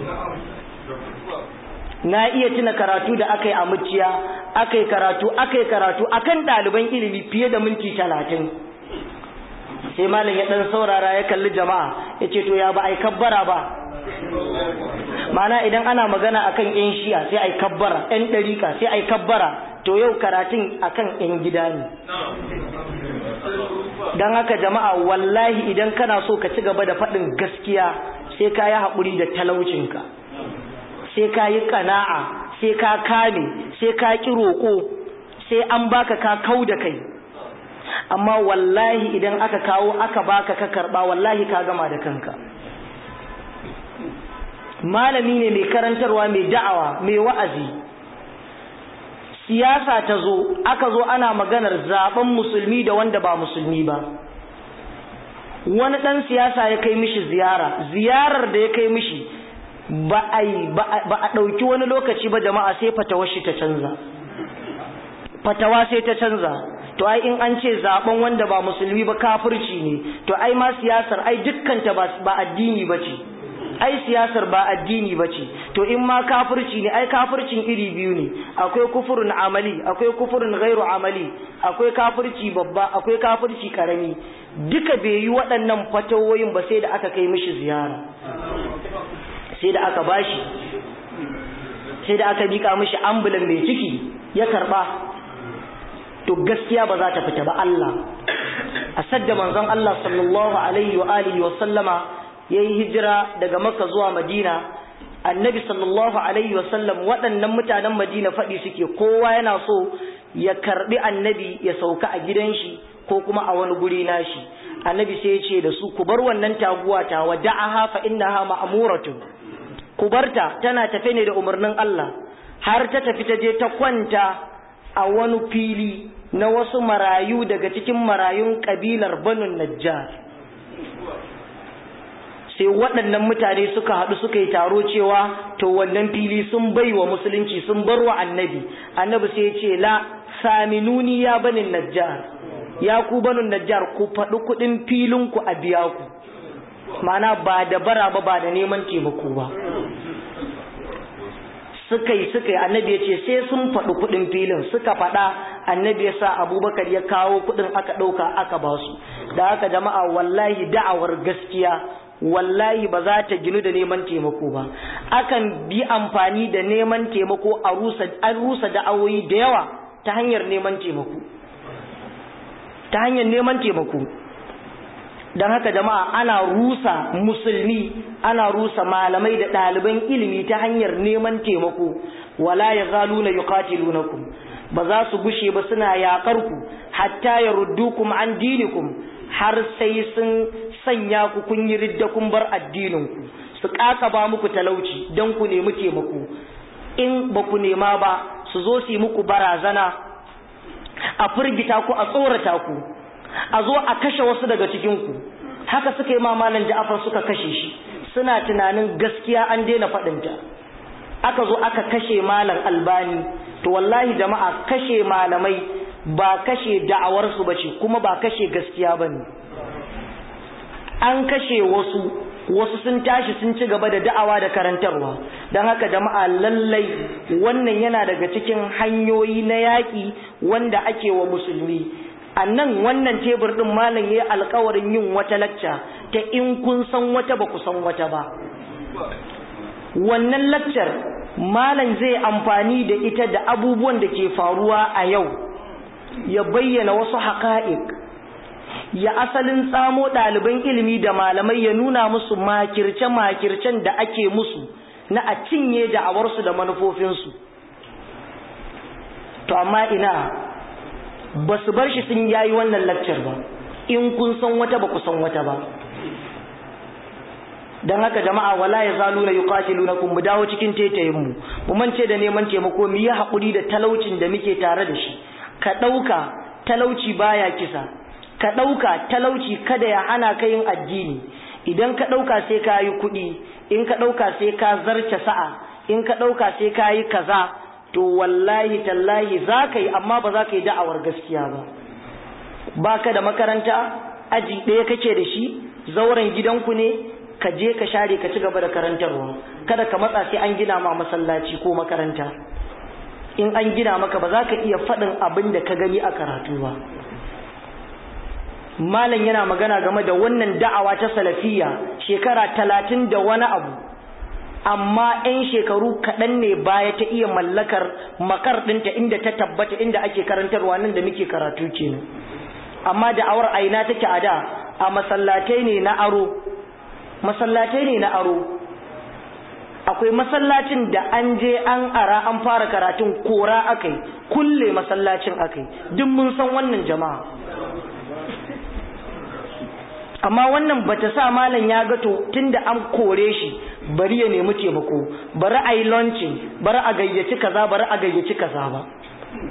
na iya tuna karatu da aka yi a muciya aka yi karatu aka yi karatu akan ɗaliban ilimi fiye da minti talatin sai malam ya ɗan saurara ya kalli jama'a ya ce to ya ba a yi kabbara ba mana idan ana magana akan yan shiya sai a yi kabbara yan ɗarika sai a yi kabbara to yau karatun akan yan gida ne don haka jama'a wallahi idan kana so ka ci gaba da faɗin gaskiya sai ka yi haƙuri da talaucinka sai ka yi kana'a sai ka kame sai ka ƙi roƙo sai an baka ka kau da kai amma wallahi idan aka kawo aka baka ka karɓa wallahi ka gama da kanka malami ne mai karantarwa mai da'awa mai wa'azi siyasa ta zo aka zo ana maganar zaben musulmi da wanda ba musulmi ba wani ɗan siyasa ya kai mishi ziyara ziyarar da ya kai mishi ba a ba a ɗauki wani lokaci ba jama'a sai fatawar shi ta canza fatawa sai ta canza to ai in an ce zaben wanda ba musulmi ba kafirci ne to ai ma siyasar ai dukkanta ba addini ba ce ai siyasar ba addini ba ce to in ma kafirci ne ai kafircin iri biyu ne akwai kufurin amali akwai kufurin gairu amali akwai kafirci babba akwai kafirci karami duka bai yi waɗannan fatawoyin ba sai da aka kai mishi ziyara sai da aka bashi sai da aka mika mishi ambulan mai ciki ya karba to gaskiya ba za ta fita ba Allah a sadda manzon Allah sallallahu alaihi wa alihi wa sallama yayi hijira daga Makka zuwa Madina annabi sallallahu alaihi wa sallam waɗannan mutanen Madina faɗi suke kowa yana so ya karbi annabi ya sauka a gidan shi ko kuma a wani guri nashi annabi sai ya ce da su ku bar wannan taguwa ta wada'aha fa innaha ma'muratun ku barta tana tafe ne da umarnin Allah har ta tafi ta je ta kwanta a wani fili na wasu marayu daga cikin marayun kabilar banu najjar sai waɗannan mutane suka haɗu suka yi taro cewa to wannan fili sun bai wa musulunci sun bar wa annabi annabi sai ya ce la saminuni ya banin najjar ya ku banin najjar ku faɗi kuɗin filinku a biya ku mana ba da bara ba ba da neman taimako ba suka yi suka yi annabi ya ce sai sun faɗi kuɗin filin suka faɗa annabi ya sa abubakar ya kawo kuɗin aka ɗauka aka ba su da haka jama'a wallahi da'awar gaskiya wallahi ba za ta ginu da neman taimako ba akan bi amfani da neman taimako a rusa an rusa da'awoyi da yawa ta hanyar neman taimako ta hanyar neman taimako don haka jama'a ana rusa musulmi ana rusa malamai da ɗaliban ilimi ta hanyar neman taimako wala ya zalu na yuqatilunakum ba za su gushe ba suna yaƙar ku hatta ya ruddukum an dinikum har sai sun sanya ku kun yi ridda kun bar addinin ku su ba muku talauci don ku nemi taimako in ba ku nema ba su zo su yi muku barazana a firgita ku a tsorata ku a zo a kashe wasu daga cikinku haka suka yi mamalan ja'afar suka kashe shi suna tunanin gaskiya an daina faɗinta aka zo aka kashe malam albani to wallahi jama'a kashe malamai ba kashe da'awarsu ba ce kuma ba kashe gaskiya ba ne an kashe wasu wasu sun tashi sun ci gaba da da'awa da karantarwa don haka jama'a lallai wannan yana daga cikin hanyoyi na yaƙi wanda ake wa musulmi a nan wannan tebur ɗin malam ya yi alkawarin yin wata lacca ta in kun san wata ba ku san wata ba wannan laccar malam zai amfani da ita da abubuwan da ke faruwa a yau ya bayyana wasu haƙa'iq ya asalin tsamo ɗaliban ilimi da malamai ya nuna musu makirce-makircen da ake musu na a cinye da'awarsu da manufofinsu to amma ina ba su bar shi sun yayi wannan lakcar ba in kun san wata ba ku san wata ba don haka jama'a wala ya zalu na yuqatilunakum mu dawo cikin tetayen mu mu mance da neman taimako mu yi haƙuri da talaucin da muke tare da shi ka ɗauka talauci baya kisa ka ɗauka talauci kada ya hana ka yin addini idan ka ɗauka sai ka yi kuɗi in ka ɗauka sai ka zarce sa'a in ka ɗauka sai ka yi kaza to wallahi tallahi za ka yi amma ba za ka yi da'awar gaskiya ba ba ka da makaranta aji ɗaya kake da shi zauren gidanku ne ka je ka share ka ci gaba da karantarwa kada ka matsa sai an gina ma masallaci ko makaranta in an gina maka ba za ka iya faɗin abin da ka gani a karatu ba malam yana magana game da wannan da'awa ta salafiya shekara talatin da wani abu amma 'yan shekaru kaɗan ne baya ta iya mallakar makar ɗinta inda ta tabbata inda ake karantarwa nan da muke karatu kenan amma da'awar aina take a da a masallatai ne na aro masallatai ne na aro akwai masallacin da an je an ara an fara karatun kora akai kulle masallacin akai duk mun san wannan jama'a amma wannan bata sa malam ya ga to tunda an kore shi bari ya nemi taimako bari a yi launching bari a gayyaci kaza bari a gayyaci kaza ba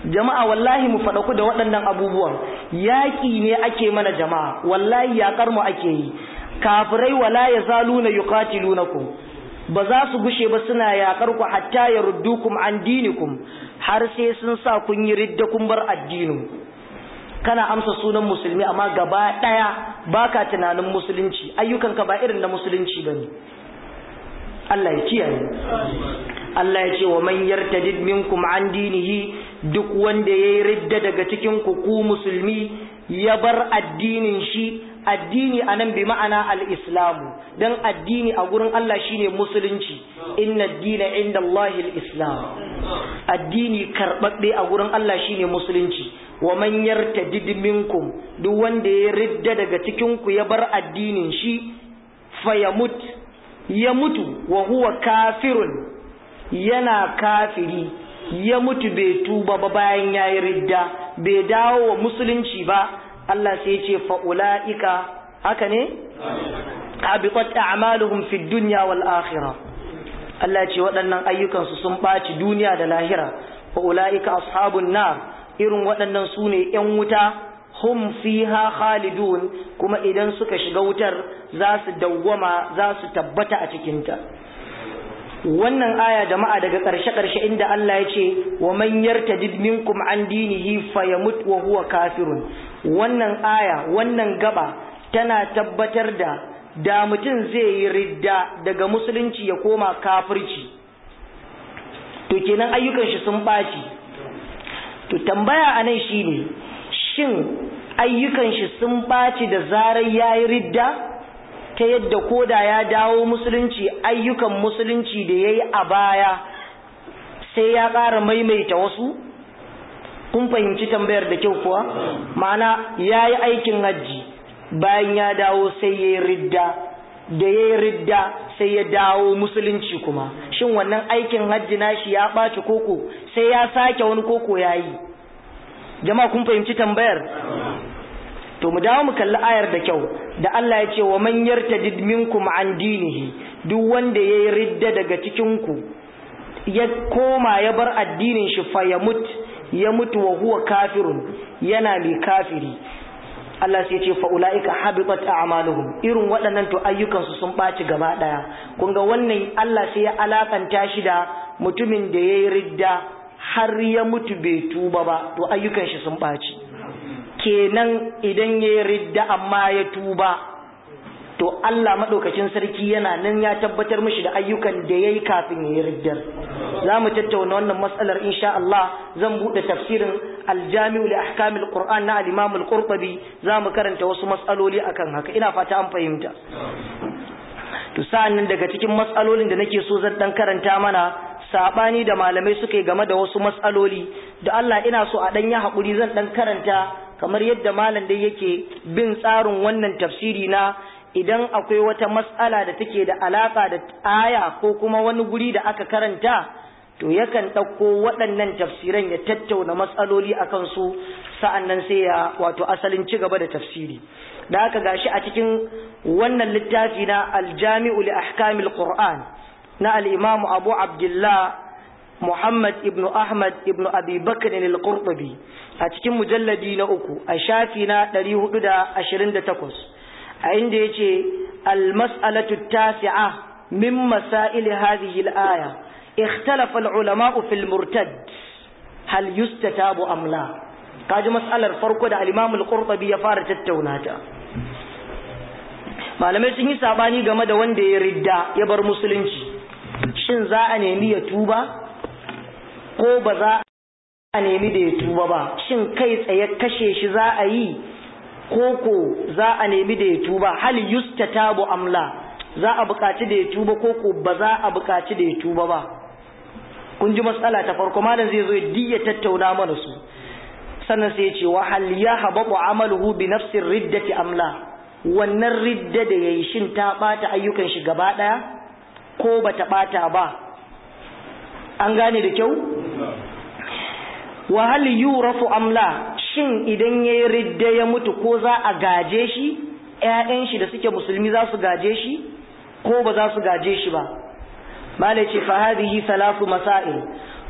jama'a wallahi mu faɗaku da waɗannan abubuwan yaƙi ne ake mana jama'a wallahi yaƙar mu ake yi kafirai wala ya zaluna yuqatilunakum ba za su gushe ba suna yaƙar ku hatta ya ruddukum an dinikum har sai sun sa kun yi ridda kun bar addinin kana amsa sunan musulmi amma gaba ɗaya baka tunanin musulunci ayyukanka ba irin na musulunci bane Allah ya kiyaye Allah ya ce wa man yartadid minkum an dinihi duk wanda yayi ridda daga cikin ku ku musulmi ya bar addinin shi addini anan bi ma'ana al-islamu dan addini a gurin Allah shine musulunci inna ad-dina inda Allahi al-islam addini karbabbe a gurin Allah shine musulunci wa man yartadid minkum duk wanda ya ridda daga cikin ku ya bar addinin shi fayamut ya mutu wa huwa kafirun yana kafiri ya mutu bai tuba ba bayan ya yi ridda bai dawo wa musulunci ba Allah sai ya ce fa'ula'ika haka ne? habitat a'maluhum fi dunya wal akhirah Allah ce waɗannan ayyukansu sun ɓaci duniya da lahira fa'ula'ika ashabun nar irin waɗannan su ne ‘yan wuta hum fiha khalidun kuma idan suka shiga wutar za su dawwama za su tabbata a cikinta wannan aya jama'a daga ƙarshe-ƙarshe inda Allah ya ce wa man yartadid minkum an dinihi fayamut wa huwa kafirun wannan aya wannan gaba tana tabbatar da da mutum zai yi ridda daga musulunci ya koma kafirci to kenan ayyukan shi sun ɓaci to tambaya anan shine shin ayyukan shi sun ɓaci da zarar yayi ridda ta yadda koda ya dawo musulunci ayyukan musulunci da ya yi a baya sai ya ƙara maimaita wasu kun fahimci tambayar da kyau kuwa ma'ana ya yi aikin hajji bayan ya dawo sai ya yi ridda da ya yi ridda sai ya dawo musulunci kuma shin wannan aikin hajji nashi ya ɓaci koko sai ya sake wani koko ya yi jama'a kun fahimci tambayar to mu dawo mu kalli ayar da kyau da Allah ya ce wa man yartadid minkum an dinihi duk wanda yayi ridda daga cikin ku ya koma ya bar addinin shi fa ya mut ya mutu wa huwa kafirun yana mai kafiri Allah sai ya ce fa ulaika habitat a'maluhum irin waɗannan to ayyukan su sun ɓaci gaba ɗaya kun ga wannan Allah sai ya alakanta shi da mutumin da yayi ridda har ya mutu bai tuba ba to ayyukan shi sun ɓaci kenan idan ya yi ridda amma ya tuba to Allah maɗaukacin sarki yana nan ya tabbatar mishi da ayyukan da ya yi kafin ya yi riddar za mu tattauna wannan matsalar insha Allah zan buɗe tafsirin aljami'u li ahkamil qur'an na al-imam al-qurtubi za mu karanta wasu matsaloli akan haka ina fata an fahimta to sa'an nan daga cikin matsalolin da nake so zan dan karanta mana sabani da malamai suka yi game da wasu matsaloli da Allah ina so a dan yi haƙuri zan dan karanta kamar yadda malam dai yake bin tsarin wannan tafsiri na idan akwai wata matsala da take da alaka da aya ko kuma wani guri da aka karanta to yakan ɗauko waɗannan tafsiran ya tattauna matsaloli a kansu sa'an nan sai ya wato asalin ci gaba da tafsiri da haka gashi a cikin wannan littafi na aljami'u li ahkamil qur'an na al-imam abu abdullah muhammad ibn ahmad ibn abi bakr al-qurtubi a cikin mujalladi na uku a shafi na 428 a inda yace al-mas'alatu tasi'a min masail hadhihi al-aya ikhtalafa al-ulama fi al-murtad hal yustatabu am la kaji mas'alar farko da al-imam al-qurtubi ya fara tattauna ta malamai sun yi sabani game da wanda ya ridda ya bar musulunci shin za a nemi ya tuba ko ba za a nemi da ya tuba ba shin kai tsaye kashe shi za a yi ko ko za a nemi da ya tuba hal yustatabu amla za a buƙaci da ya tuba ko ko ba za a buƙaci da ya tuba ba kun ji matsala ta farko malam zai zo ya diya tattauna mana su sannan sai ya ce wa hal yahbatu amaluhu bi nafsi riddati amla wannan ridda da yayi shin ta bata ayyukan shi gaba daya ko bata bata ba an gane da kyau wa hal yurafu amla shin idan yayi ridda ya mutu ko za a gaje shi ƴaƴan shi da suke musulmi za su gaje shi ko ba za su gaje shi ba malai ce fa hadhihi thalathu masail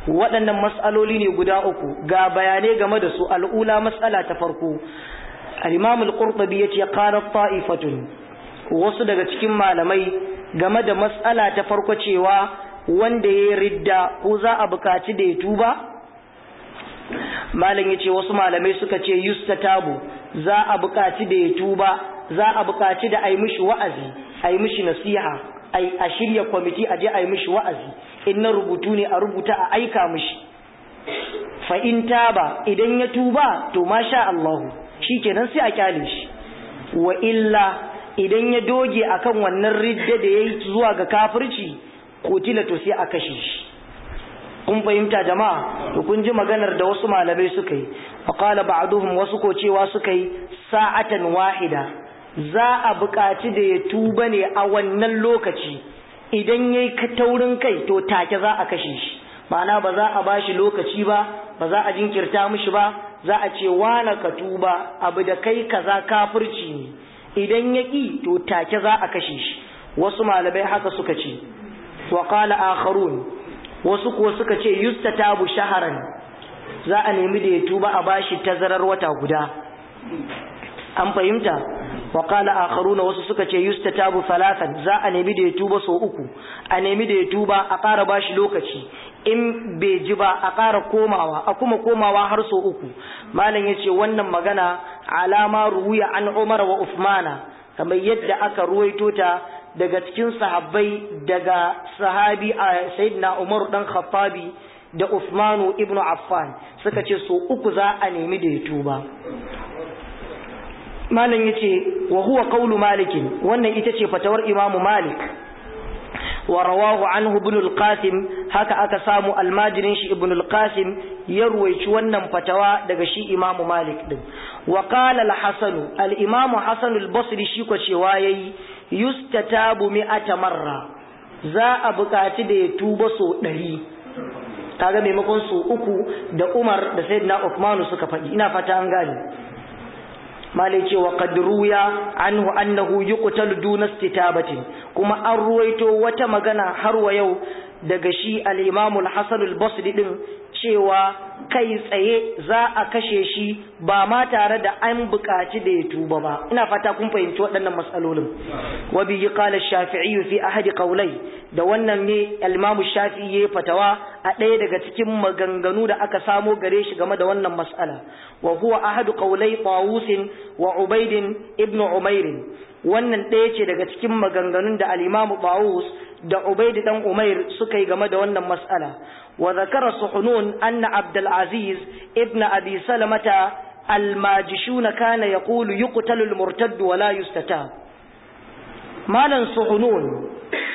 waɗannan mas'aloli ne guda uku ga bayanai game da su al'ula mas'ala ta farko al-imam al-qurtubi yace qala ta'ifatun wasu daga cikin malamai game da mas'ala ta farko cewa wanda ya ridda ko za a bukaci da ya tuba malam yace wasu malamai suka ce yustatabu za a bukaci da ya tuba za a bukaci da a yi mishi wa'azi a yi mishi nasiha a shirya kwamiti a je a yi mishi wa'azi in na rubutu ne a rubuta a aika mishi fa in taba idan ya tuba to masha Allah shikenan sai a kyale shi wa illa idan ya doge akan wannan ridda da yayi zuwa ga kafirci kotila to sai a kashe shi kun fahimta jama'a to kun ji maganar da wasu malamai suka yi wa qala ba'duhum wasu ko cewa suka yi sa'atan wahida za a buƙaci da ya tuba ne a wannan lokaci idan yayi ka taurin kai to take za a kashe shi ma'ana ba za a bashi lokaci ba ba za a jinkirta mishi ba za a ce wana ka tuba abu da kai kaza kafirci ne idan ya ƙi to take za a kashe shi wasu malamai haka suka ce wa qala akharun wasu kuwa suka ce yustatabu shaharan za a nemi da ya tuba a bashi tazarar wata guda an fahimta wa qala akharuna wasu suka ce yustatabu thalathan za a nemi da ya tuba so uku a nemi da ya tuba a ƙara bashi lokaci in bai ji ba a ƙara komawa a kuma komawa har so uku malam yace wannan magana alama ruwiya an Umar wa Uthmana kamar yadda aka ruwaito ta daga cikin sahabbai daga sahabi a sayyidina Umar dan Khattabi da Uthmanu ibnu Affan suka ce so uku za a nemi da ya tuba malam yace wa huwa qawlu malik wannan ita ce fatawar Imam Malik wa rawahu anhu ibn al-Qasim haka aka samu almajirin shi ibn al-Qasim ya ruwaici wannan fatawa daga shi Imam Malik din wa qala al-Hasan al-Imam Hasan al-Basri shi ko cewa yayi yustatabu mi'ata marra za a buƙaci da ya tuba so ɗari kaga maimakon so uku da Umar da Sayyidina Uthman suka faɗi ina fata an gane malai ce wa qad ruya anhu annahu yuqtalu duna istitabatin kuma an ruwaito wata magana har wa yau daga shi al-Imam al-Hasan al-Basri din cewa kai tsaye za a kashe shi ba ma tare da an buƙaci da ya tuba ba ina fata kun fahimci waɗannan matsalolin wa bi qala shafi'i fi ahadi qawlai da wannan ne al-Imam Shafi'i ya fatawa a ɗaya daga cikin maganganu da aka samo gare shi game da wannan mas'ala wa huwa ahadu qawlai Tawus wa Ubayd ibn Umair wannan ɗaya ce daga cikin maganganun da al-Imam Tawus da Ubayd dan Umair suka yi game da wannan mas'ala wa zakara suhunun anna Abdul Aziz ibn Abi Salamata al-Majishun kana yaqulu yuqtalu al-murtadd wa la yustatab malan suhunun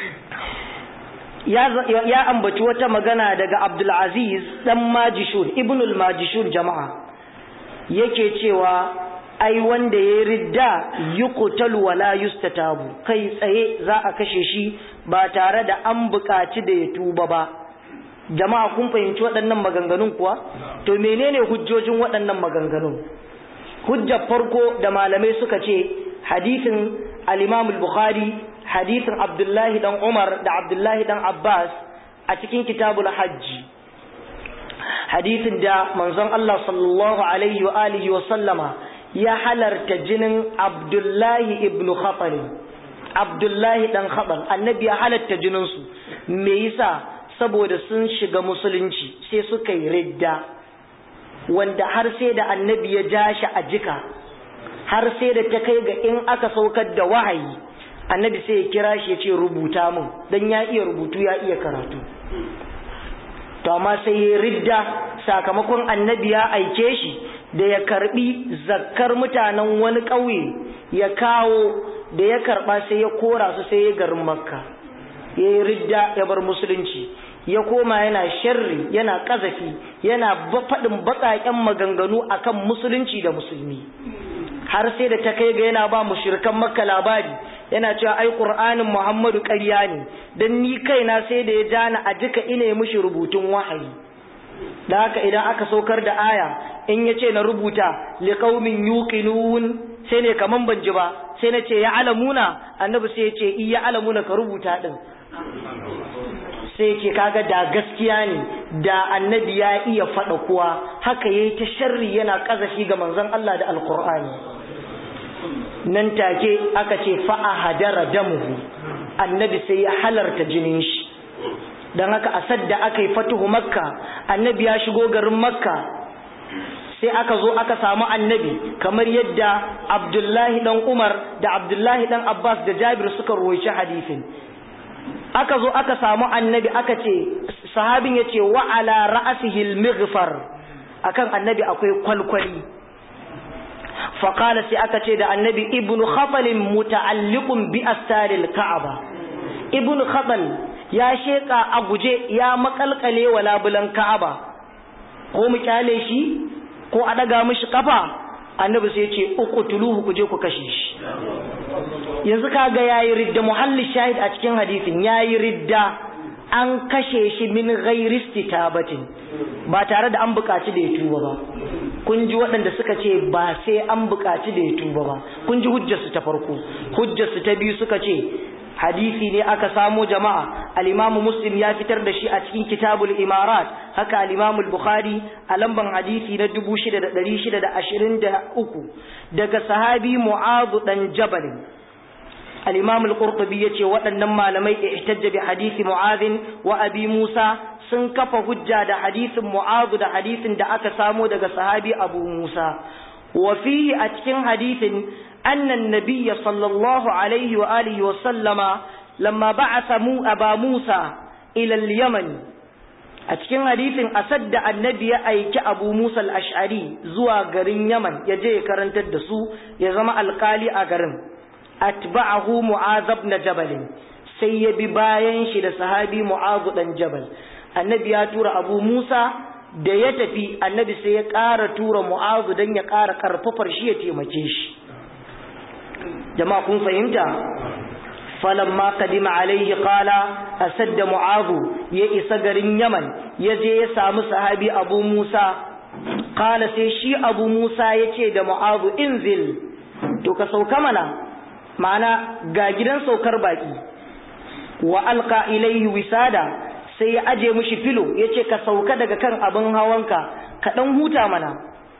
ya, ya ambaci wata magana daga Abdul Aziz dan Majishun ibn al-Majishun jama'a yake cewa ai wanda ya ridda yuqtalu wala yustatabu kai tsaye za a kashe shi ba tare da an buƙaci da ya tuba ba jama'a kun fahimci waɗannan maganganun kuwa to menene hujjojin waɗannan maganganun hujjar farko da malamai suka ce hadisin al-Imam al-Bukhari hadisin Abdullahi dan Umar da Abdullahi dan Abbas a cikin kitabul hajji hadisin da manzon Allah sallallahu alaihi wa alihi wa sallama ya halarta jinin Abdullahi ibn Khatal Abdullahi dan Khatal annabi ya halarta jinin su me yasa saboda sun shiga musulunci sai suka yi ridda wanda har sai da annabi ya ja shi a jika har sai da ta kai ga in aka saukar da wahayi annabi sai ya kira shi ya ce rubuta min dan ya iya rubutu ya iya karatu to amma sai ya ridda sakamakon annabi ya aike shi da ya karbi zakkar mutanen wani ƙauye ya kawo da ya karba sai ya kora su sai ya garin makka ya yi ridda ya bar musulunci ya koma yana sharri yana kazafi yana faɗin baƙaƙen maganganu akan musulunci da musulmi har sai da ta kai ga yana ba mushrikan makka labari yana cewa ai qur'anin muhammadu ƙarya ne dan ni kaina sai da ya jana a jika ina mushi rubutun wahayi da haka idan aka saukar da aya in ya ce na rubuta liqaumin yuqinun sai ne kaman ban ji ba sai na ce ya alamuna annabi sai ya ce iya alamuna ka rubuta din sai ce kaga da gaskiya ne da annabi ya iya faɗa kuwa haka yayi ta sharri yana ƙazafi ga manzon Allah da alqur'ani nan take aka ce fa'a hadara damuhu annabi sai ya halarta jinin shi don haka a sadda aka yi fatuhu makka annabi ya shigo garin makka sai aka zo aka samu annabi kamar yadda abdullahi dan umar da abdullahi dan abbas da jabir suka ruwaici hadisin aka zo aka samu annabi aka ce sahabin ya ce wa ala ra'asihil mighfar akan annabi akwai kwalkwali faƙala sai aka ce da annabi ibnu khatalin muta'alliqun bi astaril ka'aba ibnu khatal ya sheka a guje ya makalkale wa labulan ka'aba ko mu kyale shi ko a daga mishi kafa annabi sai ce uqtuluhu ku je ku kashe shi yanzu kaga yayi ridda muhalli shahid a cikin hadisin yayi ridda an kashe shi min ghairi istitabatin ba tare da an buƙaci da ya tuba ba kun ji waɗanda suka ce ba sai an buƙaci da ya tuba ba kun ji hujjarsu ta farko hujjarsu ta biyu suka ce hadisi ne aka samo jama'a al-imamu muslim ya fitar da shi a cikin kitabul imarat haka al-imamu bukhari a lamban hadisi na 6623 daga sahabi mu'adh dan jabal al-imam al-qurtubi yace waɗannan malamai ihtajja bi hadisi mu'adh wa abi musa sun kafa hujja da hadisin mu'adh da hadisin da aka samo daga sahabi abu musa wa fihi a cikin hadisin anna an-nabiy sallallahu alaihi wa alihi wa sallama lamma ba'atha mu aba musa ila al-yaman a cikin hadisin asad da annabi ya aiki abu musa al-ash'ari zuwa garin yaman ya je ya karantar da su ya zama alkali a garin atba'ahu mu'az ibn jabal sai ya bi bayan shi da sahabi mu'az dan jabal annabi ya tura abu musa da ya tafi annabi sai ya ƙara tura mu'az dan ya ƙara karfafar shi ya taimake shi jama'a kun fahimta falamma qadima alaihi qala asadda mu'az ya isa garin yaman ya je ya samu sahabi abu musa qala sai shi abu musa ya ce da mu'az inzil to ka sauka mana ma'ana ga gidan saukar baki wa alqa ilayhi wisada sai ya aje mishi filo yace ka sauka daga kan abin hawanka ka dan huta mana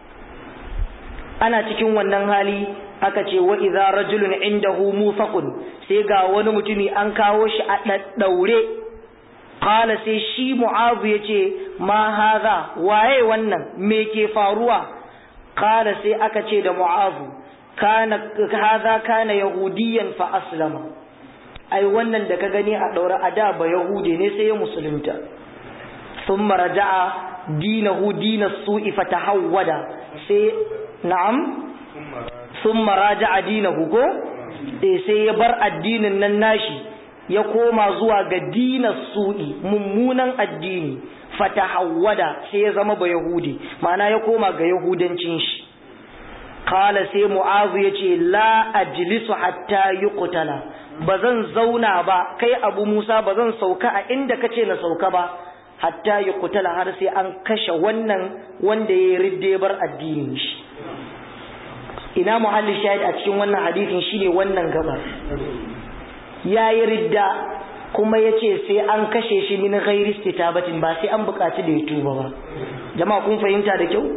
ana cikin wannan hali aka ce wa idza rajulun indahu mufaqun sai ga wani mutumi an kawo shi a daddaure qala sai shi mu'azu yace ma hadha waye wannan me ke faruwa qala sai aka ce da mu'azu kana hadha kana yahudiyan fa aslama ai wannan da ka gani a daura a da ba yahudi ne sai ya musulunta thumma raja'a dinahu dinas su'i fatahawwada sai na'am thumma raja'a dinahu ko eh sai ya bar addinin nan nashi ya koma zuwa ga dinas su'i mummunan addini fatahawwada sai ya zama ba yahudi ma'ana ya koma ga yahudancin shi kala sai mu'azu ya ce la ajlisu hatta yi kutala ba zan zauna ba kai abu musa ba zan sauka a inda ka ce na sauka ba hatta yi kutala har sai an kashe wannan wanda ya yi ridde bar addinin shi ina muhalli shahid a cikin wannan hadisin shine wannan gaba ya yi ridda kuma ya ce sai an kashe shi min ghairi istitabatin ba sai an buƙaci da ya tuba ba jama'a kun fahimta da kyau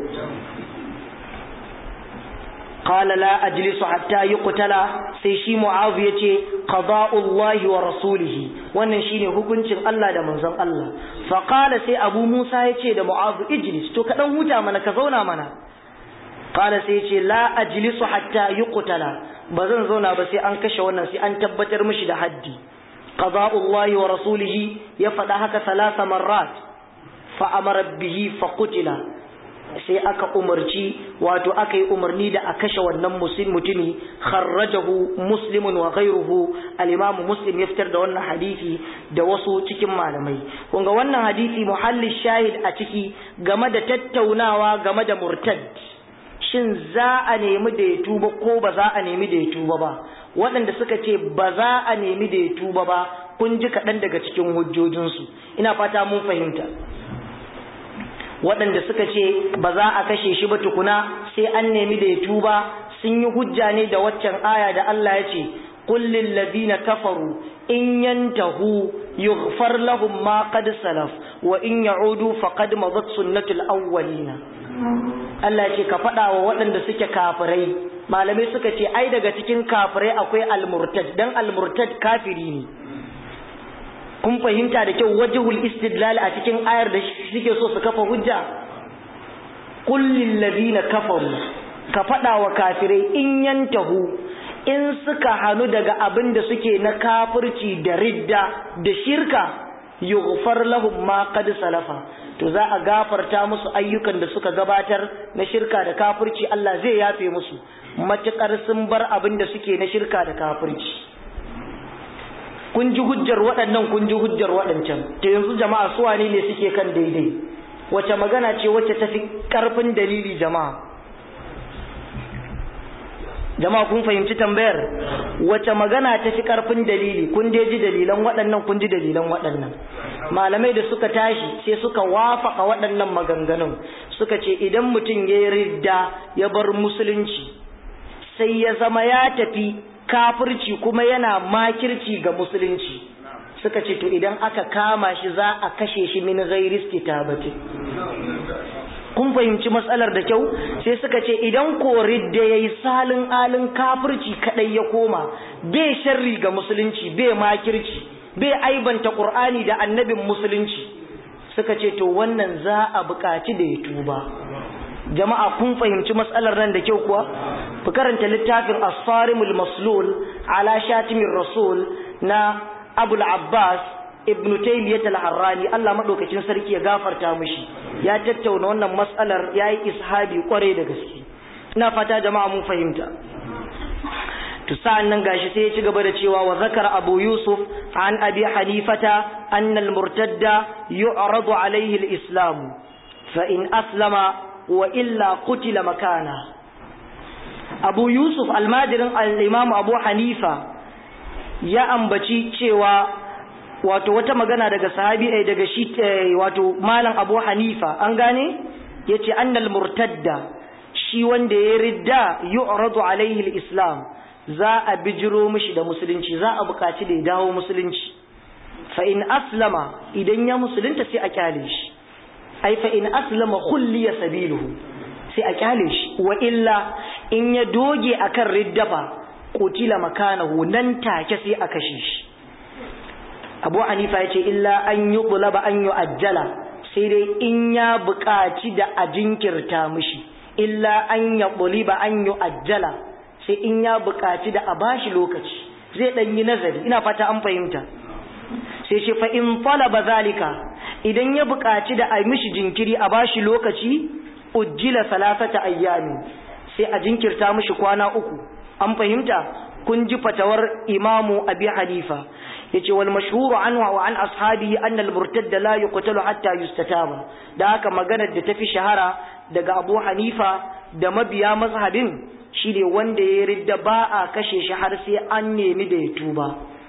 قال لا أجلس حتى يقتل sai shi Mu'adh yace qada'ullahi wa rasulihi wannan shine hukuncin Allah da manzon Allah fa qala sai Abu Musa yace da Mu'adh ijlis to ka dan huta mana ka zauna mana qala sai yace la ajlisu hatta yuqtala bazan zauna ba sai an kashe wannan sai an tabbatar mishi da haddi qada'ullahi wa rasulihi ya faɗa haka salasa marrat fa amara bihi fa qutila sai aka umarci wato aka yi umarni da a kashe wannan mutumi kharrajahu muslimun wa ghayruhu al-imamu muslim ya fitar da wannan hadisi da wasu cikin malamai kunga wannan hadisi muhalli shahid a ciki game da tattaunawa game da murtad shin za a nemi da ya tuba ko ba za a nemi da ya tuba ba waɗanda suka ce ba za a nemi da ya tuba ba kun ji kaɗan daga cikin hujjojinsu ina fata mun fahimta waɗanda suka ce ba za a kashe shi ba tukuna sai an nemi da ya tuba sun yi hujja ne da waccan aya da Allah ya ce kullin ladina kafaru in yantahu yughfar lahum ma qad salaf wa in ya'udu faqad madat sunnatul awwalina Allah ce ka faɗa wa waɗanda suke kafirai malamai suka ce ai daga cikin kafirai akwai almurtad dan almurtad kafiri ne kun fahimta da kyau wajhul istidlal a cikin ayar da suke so su kafa hujja qul lil ladina kafaru ka faɗa wa kafirai in yantahu in suka hanu daga abin da suke na kafirci da ridda da shirka yughfar lahum ma qad salafa to za a gafarta musu ayyukan da suka gabatar na shirka da kafirci Allah zai yafe musu matukar sun bar abin da suke na shirka da kafirci kun ji hujjar waɗannan kun ji hujjar waɗancan to yanzu jama'a su wane ne suke kan daidai wace magana ce wacce tafi karfin dalili jama'a jama'a kun fahimci tambayar wace magana ta fi karfin dalili kun dai ji dalilan waɗannan kun ji dalilan waɗannan malamai da suka tashi sai suka wafaka waɗannan maganganun suka ce idan mutum ya yi ridda ya bar musulunci sai ya zama ya tafi kafirci kuma yana makirci ga musulunci suka ce to idan aka kama shi za a kashe shi min ghairi istitabati kun fahimci matsalar da kyau sai suka ce idan kori da ya yi salin alin kafirci kadai ya koma bai sharri ga musulunci bai makirci bai aibanta ƙur'ani da annabin musulunci suka ce to wannan za a buƙaci da ya tuba jama'a kun fahimci matsalar nan da kyau kuwa ku karanta littafin as-sarimul maslul ala shatimin rasul na abul abbas ibn taymiyyah al-harrani Allah madaukakin sarki ya gafarta mishi ya tattauna wannan matsalar yayi ishabi kware da gaske ina fata jama'a mun fahimta to sa'an nan gashi sai ya ci gaba da cewa wa zakara abu yusuf an abi hanifata anna al-murtadda yu'radu alayhi al-islam fa in aslama wa illa qutila makana abu yusuf almajirin al-imam abu hanifa ya ambaci cewa wato wata magana daga sahabi eh, daga shi wato malam Abu Hanifa an gane yace annal murtadda shi wanda ya ridda yu'radu alaihi al-islam za a bijiro mishi da musulunci za a buƙaci da ya dawo musulunci fa in aslama idan ya musulunta sai a kyale shi ai fa in aslama khulliya sabiluhu sai a kyale shi wa illa in ya doge akan riddafa qutila makanahu nan take sai a kashe shi abu hanifa ya ce illa an yi ƙulaba an yi ajjala sai dai in ya buƙaci da a jinkirta mishi illa an ya ƙuliba an yi ajjala sai in ya buƙaci da a bashi lokaci zai ɗan yi nazari ina fata an fahimta sai ce fa in talaba zalika idan ya buƙaci da a mishi jinkiri a bashi lokaci ujjila salasata ayyami sai a jinkirta mishi kwana uku an fahimta kun ji fatawar imamu abi hanifa yace wal mashhuru anhu wa an ashabihi anna al murtad la yuqtalu hatta yustataba da haka maganar da tafi shahara daga Abu Hanifa da mabiya mazhabin shine wanda ya ridda ba a kashe shi har sai an nemi da ya tuba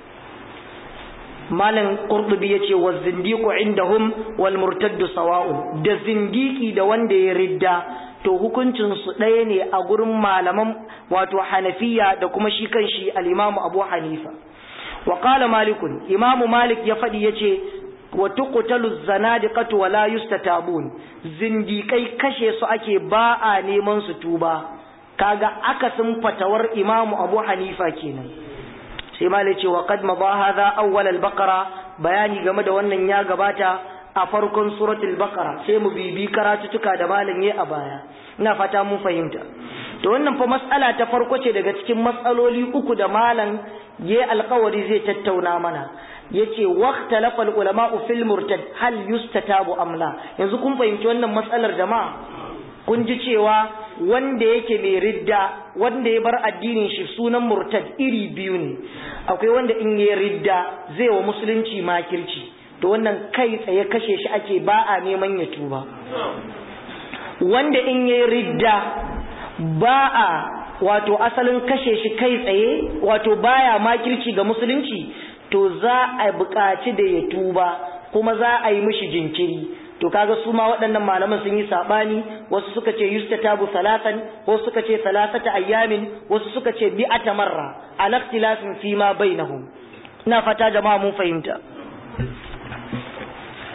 malam qurtubi yace wa zindiqu indahum wal murtad sawa'un da zindiki da wanda ya ridda to hukuncin su ɗaya ne a gurin malaman wato hanafiya da kuma shi kanshi al-imamu abu hanifa wa qala malikun imamu malik ya faɗi yace wa tuqtalu zanadiqatu wa la yustatabun zindikai kashe su ake ba a neman su tuba kaga akasin fatawar imamu abu hanifa kenan sai malik ce wa qad madha hadha awwal al-baqara bayani game da wannan ya gabata a farkon suratul baqara sai mu bibi karatutuka da malam yayi a baya ina fata mun fahimta to wannan fa mas'ala ta farko ce daga cikin matsaloli uku da malam yayi alƙawari zai tattauna mana yace waqtalafa al-ulama'u fil murtad hal yustatabu am la yanzu kun fahimci wannan matsalar jama'a kun ji cewa wanda yake mai ridda wanda ya bar addinin shi sunan murtad iri biyu ne akwai wanda in ya ridda zai wa musulunci makirci to wannan kai tsaye kashe shi ake ba a neman ya tuba wanda in ya ridda ba a wato asalin kashe shi kai tsaye wato baya makirci ga musulunci to za a buƙaci da ya tuba kuma za a yi mishi jinkiri to kaga su ma waɗannan malaman sun yi sabani wasu suka ce yustatabu salatan wasu suka ce salasata ayyamin wasu suka ce bi'ata marra ala ikhtilafin fi ma bainahum ina fata jama'a mun fahimta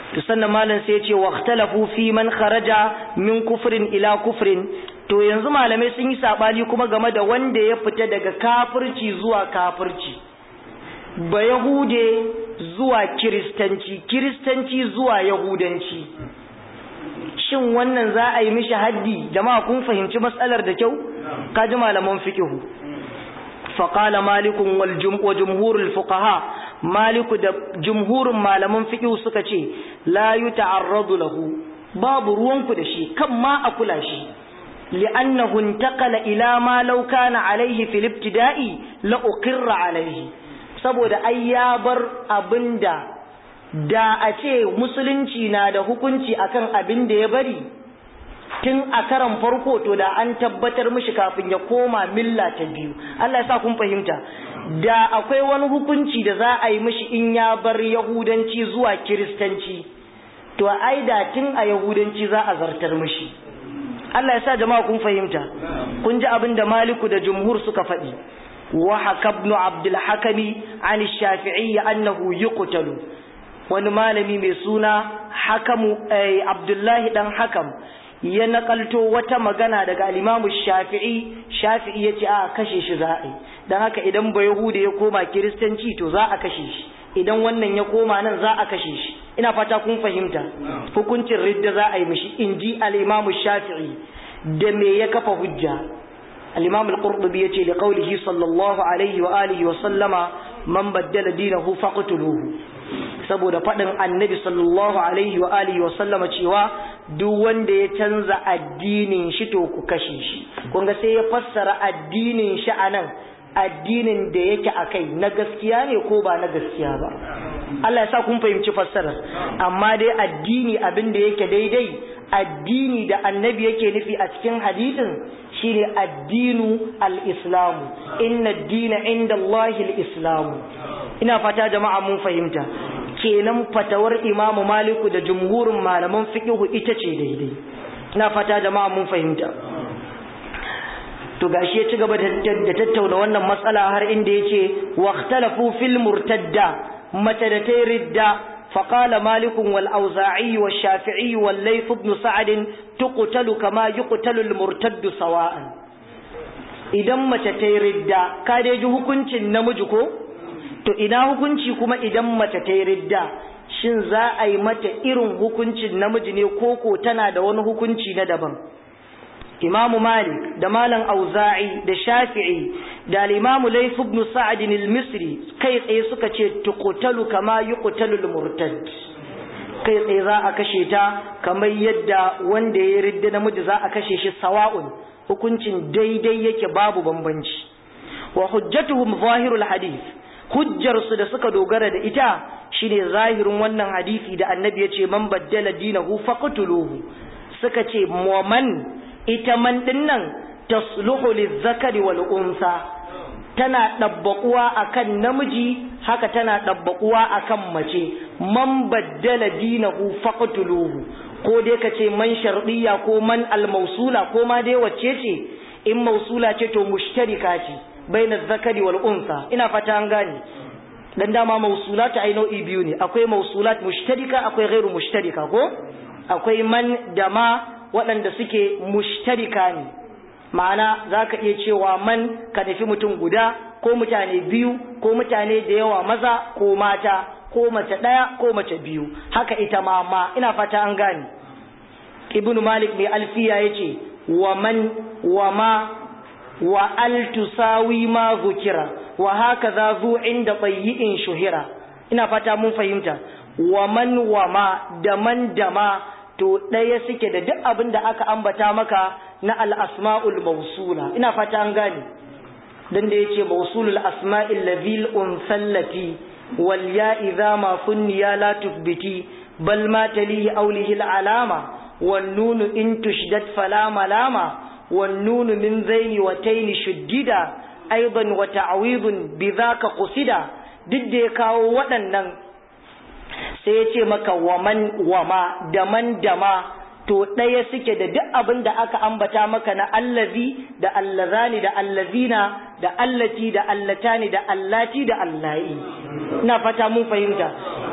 to sannan malam sai ya ce waqtalafu fi man kharaja min kufrin ila kufrin to yanzu malamai sun yi sabani kuma game da wanda ya fita daga kafirci zuwa kafirci ba yahude zuwa kiristanci kiristanci zuwa yahudanci shin wannan za a yi mishi haddi jama'a kun fahimci matsalar da kyau kaji malaman fiqhu faqala malikun wal wa jumhurul fuqaha maliku da jumhurin malaman fiqhu suka ce la yuta'arradu lahu babu ruwanku da shi kan ma a kula shi li'annahu intaqala ila ma law kana alayhi fil ibtida'i la uqirra alayhi saboda ai ya bar abinda da a ce musulunci na da hukunci akan abin da ya bari tun a karan farko to da an tabbatar mishi kafin ya koma milla ta biyu Allah ya sa kun fahimta da akwai wani hukunci da za a yi mishi in ya bar yahudanci zuwa kiristanci to ai da tun a yahudanci za a zartar mishi Allah ya sa jama'a kun fahimta kun ji abin da maliku da jumhur suka faɗi wa hakabnu abdul hakami an shafi'i annahu yuqtalu wani malami mai suna hakamu abdullahi dan hakam ya nakalto wata magana daga alimamu shafi'i shafi'i ya ce a kashe shi za a yi don haka idan ba yahuda ya koma kiristanci to za a kashe shi idan wannan ya koma nan za a kashe shi ina fata kun fahimta hukuncin ridda za a yi mishi in ji alimamu shafi'i da me ya kafa hujja alimamu al-qurtubi ya ce da qaulihi sallallahu alaihi wa alihi wa sallama man baddala dinahu faqtuluhu saboda faɗin annabi sallallahu alaihi wa alihi wa sallama cewa duk wanda ya canza addinin shi to ku kashe shi kun ga sai ya fassara addinin shi anan addinin da yake akai na gaskiya ne ko ba na gaskiya ba Allah ya sa kun fahimci fassarar amma dai addini abin da yake daidai addini da annabi yake nufi a cikin hadisin shine addinu al-islamu inna ad-dina inda Allahi al-islamu ina fata jama'a mun fahimta kenan fatawar imamu maliku da jumhurin malaman fiqhu ita ce daidai ina fata jama'a mun fahimta to gashi ya ci gaba da tattauna wannan matsala har inda yace waqtalafu fil murtadda mata da ta ridda فقال مالك والأوزاعي والشافعي والليث بن سعد تقتل كما يقتل المرتد سواء idan mace ta yi ridda ka dai ji hukuncin namiji ko to ina hukunci kuma idan mace ta yi ridda shin za a yi mata irin hukuncin namiji ne koko tana da wani hukunci na daban imamu malik da malam auza'i da shafi'i da al-imamu layth ibn sa'd al-misri kai tsaye suka ce tuqtalu kama yuqtalu al-murtad kai tsaye za a kashe ta kamar yadda wanda ya ridda namiji za a kashe shi sawa'un hukuncin daidai yake babu bambanci wa hujjatuhum zahirul hadith hujjar su da suka dogara da ita shine zahirin wannan hadisi da annabi ya ce man baddala dinahu faqtuluhu suka ce mu'man ita man dinnan tasluhu lizzakari wal unsa tana dabbakuwa akan namiji haka tana dabbakuwa akan mace man baddala dinahu faqtuluhu ko dai kace man shardiya ko man almausula ko ma dai wacce ce in mausula ce to mushtarika ce baina zakari wal unsa ina fata an gane dan dama mausulat ai nau'i biyu ne akwai mausulat mushtarika akwai ghairu mushtarika ko akwai man da ma waɗanda suke mushtarika ne ma'ana za ka iya cewa man ka nufi mutum guda ko mutane biyu ko mutane da yawa maza ko mata ko mace ɗaya ko mace biyu haka ita ma ma ina fata an gane ibn malik mai alfiya ya ce wa man wa ma wa al tusawi ma zukira wa haka za zu inda tsayi'in shuhira ina fata mun fahimta wa man wa ma da man da ma to ɗaya suke da duk abin da aka ambata maka na al'asma'ul mausula ina fata an gane don da ya ce mausulul asma'il lazil unsallati wal ya idza ma funniya la tufbiti bal ma talihi aulihi alama wan nunu in tushdat fala malama wan nunu min zaini wa taini shuddida aidan wa ta'widun bidhaka qusida duk da ya kawo waɗannan sai ya ce maka waman wama da man dama to ɗaya suke da duk abin da aka ambata maka na allazi da allazani da allazina da allati da allatani da allati da allahi ina fata mun fahimta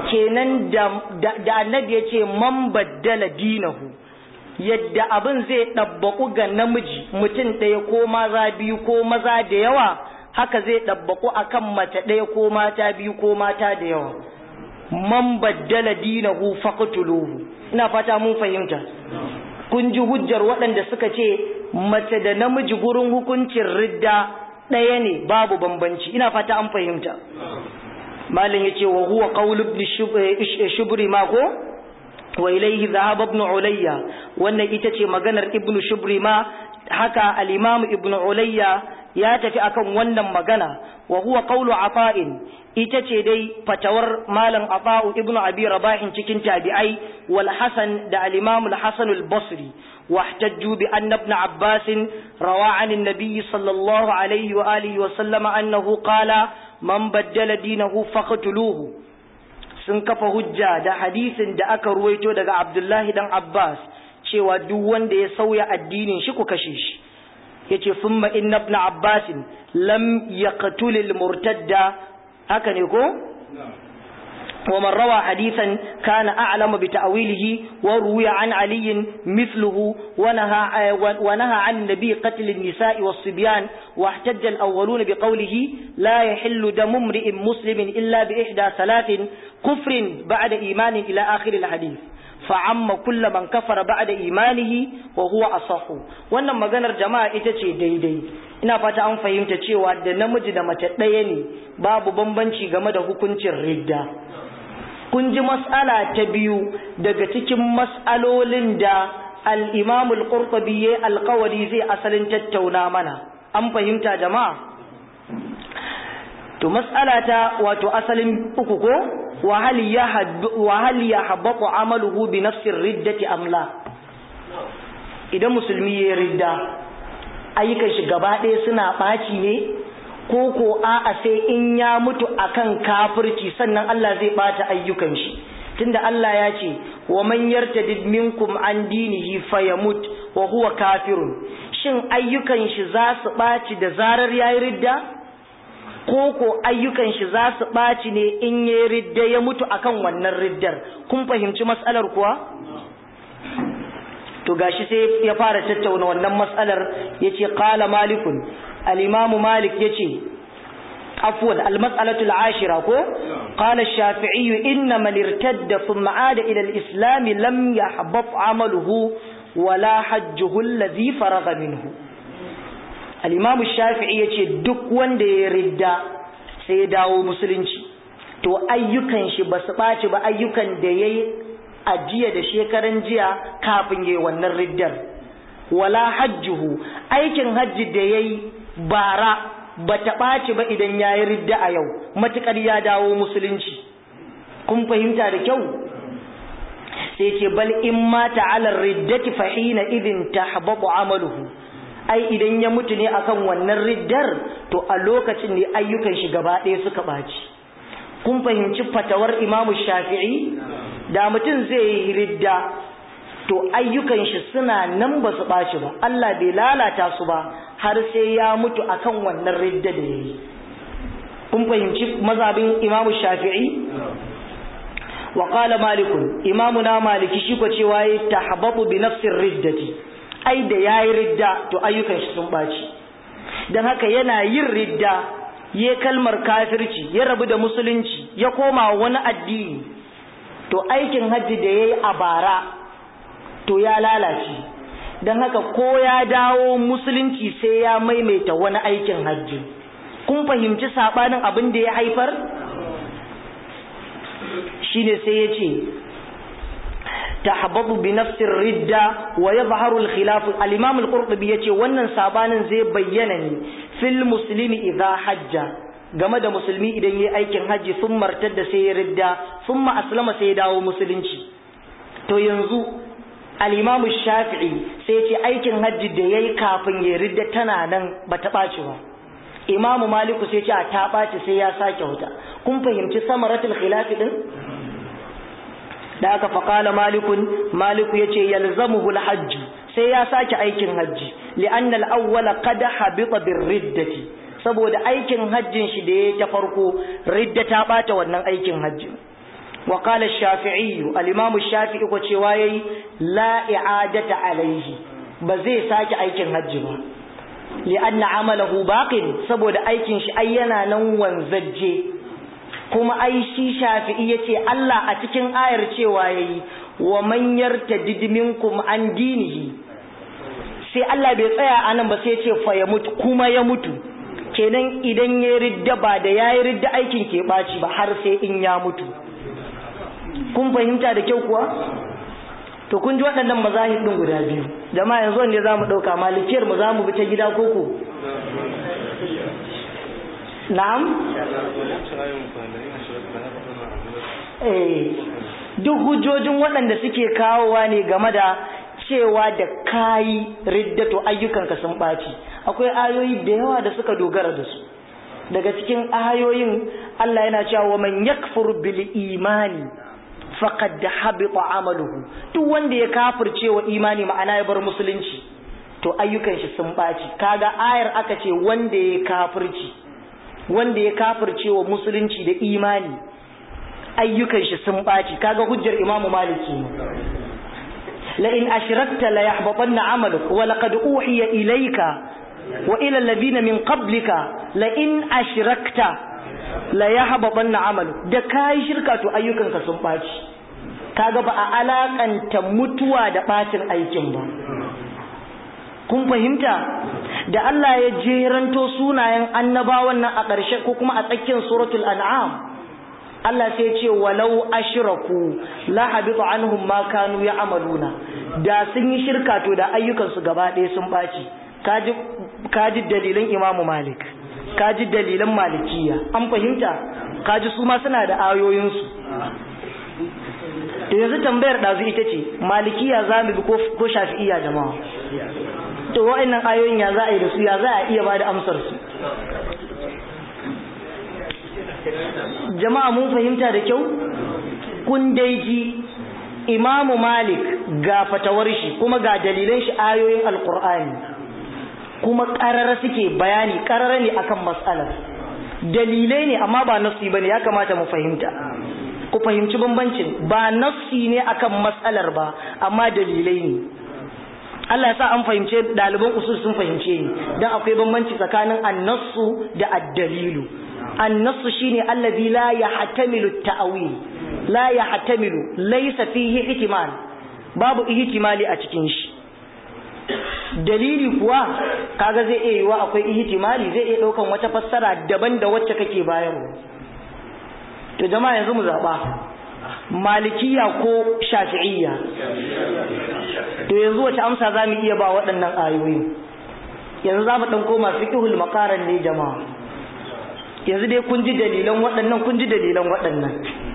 kenan da annabi ya ce man baddala dinahu yadda abin zai ɗabbaƙu ga namiji mutum ɗaya ko maza biyu ko maza da yawa haka zai ɗabbaƙu akan mace ɗaya ko mata biyu ko mata da yawa man baddala dinahu faqtuluhu ina fata mun fahimta kun ji hujjar waɗanda suka ce mace da namiji gurin hukuncin ridda ɗaya ne babu bambanci ina fata an fahimta malin yace wa huwa qawl ibn shubri ma ko wa ilayhi dhahaba ibn ulayya wannan ita ce maganar ibn shubri ma haka al-imam ibn ulayya ya tafi akan wannan magana wa huwa qawlu ata'in ita ce dai fatawar malam ata'u ibn abi rabahin cikin tabi'ai wal hasan da al-imam al-hasan al-basri واحتجوا بأن ابن عباس روى عن النبي صلى الله عليه وآله وسلم أنه قال من بدل دينه فقتلوه sun kafa hujja da hadisin da aka ruwaito daga Abdullahi dan Abbas cewa duk wanda ya sauya addinin shi ku kashe shi yace thumma inna ibn Abbas lam yaqtul al murtadda haka ne ko ومن روى حديثا كان أعلم بتأويله وروي عن علي مثله ونهى, ونهى عن النبي قتل النساء والصبيان واحتج الأولون بقوله لا يحل دم امرئ مسلم إلا بإحدى ثلاث كفر بعد إيمان إلى آخر الحديث فعم كل من كفر بعد إيمانه وهو أصح wannan maganar jama'a ita ce daidai ina fata an fahimta cewa da namiji da mace ɗaya ne babu bambanci game da hukuncin ridda kun ji mas'ala ta biyu daga cikin mas'alolin da al-Imam al-Qurtubi ya alƙawari zai asalin tattauna mana an fahimta jama'a to mas'ala ta wato asalin uku ko wa hal wa hal yahbatu amaluhu bi nafsi riddati am la idan musulmi ya ridda ayyukan shi gaba ɗaya suna ɓaci ne ko ko a'a sai in ya mutu akan kafirci sannan Allah zai bata ayyukan shi tunda Allah ya ce wa man yartadid minkum an dinihi fayamut wa huwa kafirun shin ayyukan shi za su baci da zarar yayi ridda ko ko ayyukan shi za su baci ne in yayi ridda ya mutu akan wannan riddar kun fahimci mas'alar kuwa to gashi sai ya fara tattauna wannan mas'alar yace qala malikun الإمام مالك يتي عفوا المسألة العاشرة كو قال الشافعي إن من ارتد ثم عاد إلى الإسلام لم يحبط عمله ولا حجه الذي فرغ منه الإمام الشافعي يتي دك وند يرد سيداو مسلنشي to ayyukan shi ba su ɓaci ba ayyukan da ya yi a jiya da shekaran jiya kafin ya yi wannan riddar wala hajjuhu aikin hajji da ya yi bara ba ta ɓaci ba idan ya yi ridda a yau matuƙar ya dawo musulunci kun fahimta da kyau sai ce bal in mata alar riddati fahina idin ta hababu amaluhu ai idan ya mutu ne akan wannan riddar to a lokacin ne ayyukan shi gaba ɗaya suka ɓaci kun fahimci fatawar imamu shafi'i da mutum zai yi ridda to ayyukan shi suna nan ba su ɓaci ba Allah bai lalata su ba har sai ya mutu akan wannan ridda da yayi kun fahimci mazhabin Imam Shafi'i wa qala Malik Imam na Maliki shi ko cewa yayi tahbabu bi nafsir riddati ai da yayi ridda to ayyukan shi sun ɓaci dan haka yana yin ridda ya kalmar kafirci ya rabu da musulunci ya koma wani addini to aikin hajji da yayi a bara to ya lalace don haka ko ya dawo musulunci sai ya maimaita wani aikin hajji kun fahimci sabanin abin da ya haifar shine sai ya ce tahbadu bi nafsir ridda wa yadhharu al-khilaf al-imam al-qurtubi yace wannan sabanin zai bayyana ne fil muslimi idha hajja game da musulmi idan yayi aikin haji sun martar da sai ya ridda thumma aslama sai ya dawo musulunci to yanzu al'imamu shafi'i sai ce aikin hajji da ya yi kafin ya ridda tana nan ba ta ɓaci ba imamu maliku sai ce a ta ɓaci sai ya sake wuta kun fahimci samaratul khilafi ɗin da aka faƙala malikun maliku ya ce yalzamuhu hajji sai ya sake aikin hajji li'annal awwala qad habita bir riddati saboda aikin hajjin shi da ya ta farko ridda ta ɓata wannan aikin hajjin wa qala ash-shafi'i al-imam ash-shafi'i ko cewa yayi la i'adata alayhi ba zai sake aikin hajji ba li'anna amalahu baqin saboda aikin shi ai yana nan wanzajje kuma ai shi shafi'i yace Allah a cikin ayar cewa yayi wa man yartadid minkum an dinihi sai Allah bai tsaya anan ba sai ya ce fa ya mutu kuma ya mutu kenan idan ya ridda ba da yayi ridda aikin ke baci ba har sai in ya mutu kun fahimta da kyau kuwa to kun ji waɗannan mazahib ɗin guda biyu jama'a yanzu wanda za mu ɗauka malikiyar mu za mu bi ta gida koko na'am eh duk hujjojin waɗanda suke kawowa ne game da cewa da kayi riddato ayyukanka sun ɓaci akwai ayoyi da yawa da suka dogara da su daga cikin ayoyin Allah yana cewa man yakfur bil imani faqad habita amaluhu duk wanda ya kafirce wa imani ma'ana ya bar musulunci to ayyukan shi sun baci kaga ayar aka ce wanda ya kafirci wanda ya kafirce wa musulunci da imani ayyukan shi sun baci kaga hujjar Imam Maliki ne la in ashrakta la yahbatanna amaluk wa laqad uhiya ilayka wa ila alladhina min qablika la in ashrakta la ya haɓaɓan na amalu da kayi shirka to ayyukanka sun ɓaci kaga ba a alaƙanta mutuwa da ɓacin aikin ba kun fahimta da Allah ya jeranto sunayen annabawan nan a ƙarshe ko kuma a tsakiyar suratul an'am Allah sai ce walau ashraku la habita anhum ma kanu ya'maluna da sun yi shirka to da ayyukansu gaba ɗaya sun ɓaci kaji kaji dalilan Imam Malik kaji dalilan malikiya an fahimta kaji su ma suna da ayoyinsu to yanzu tambayar ɗazu ita ce malikiya za mu bi ko shafi'iya jama'a to wa'annan ayoyin ya za a yi da su ya za a iya ba da amsar su jama'a mun fahimta da kyau kun dai ji imamu malik ga fatawar shi kuma ga dalilan shi ayoyin alkur'ani kuma ƙarara suke bayani ƙarara ne akan matsalar dalilai ne amma ba nassi bane ya kamata mu fahimta ku fahimci bambancin ba nassi ne akan matsalar ba amma dalilai ne Allah ya sa an fahimce ɗaliban usul sun fahimce ni dan akwai bambanci tsakanin annasu da addalilu annasu shine allazi la yahtamilu ta'wil la yahtamilu laysa fihi ihtimal babu ihtimali a cikin shi dalili kuwa kaga zai iya yiwa akwai ihtimali zai iya daukan wata fassara daban da wacce kake bayarwa to jama'a yanzu mu zaba malikiya ko shafi'iyya to yanzu wace amsa zamu iya ba waɗannan ayoyi yanzu zamu dan koma fiqhul maqaran ne jama'a yanzu dai kun ji dalilan waɗannan kun ji dalilan waɗannan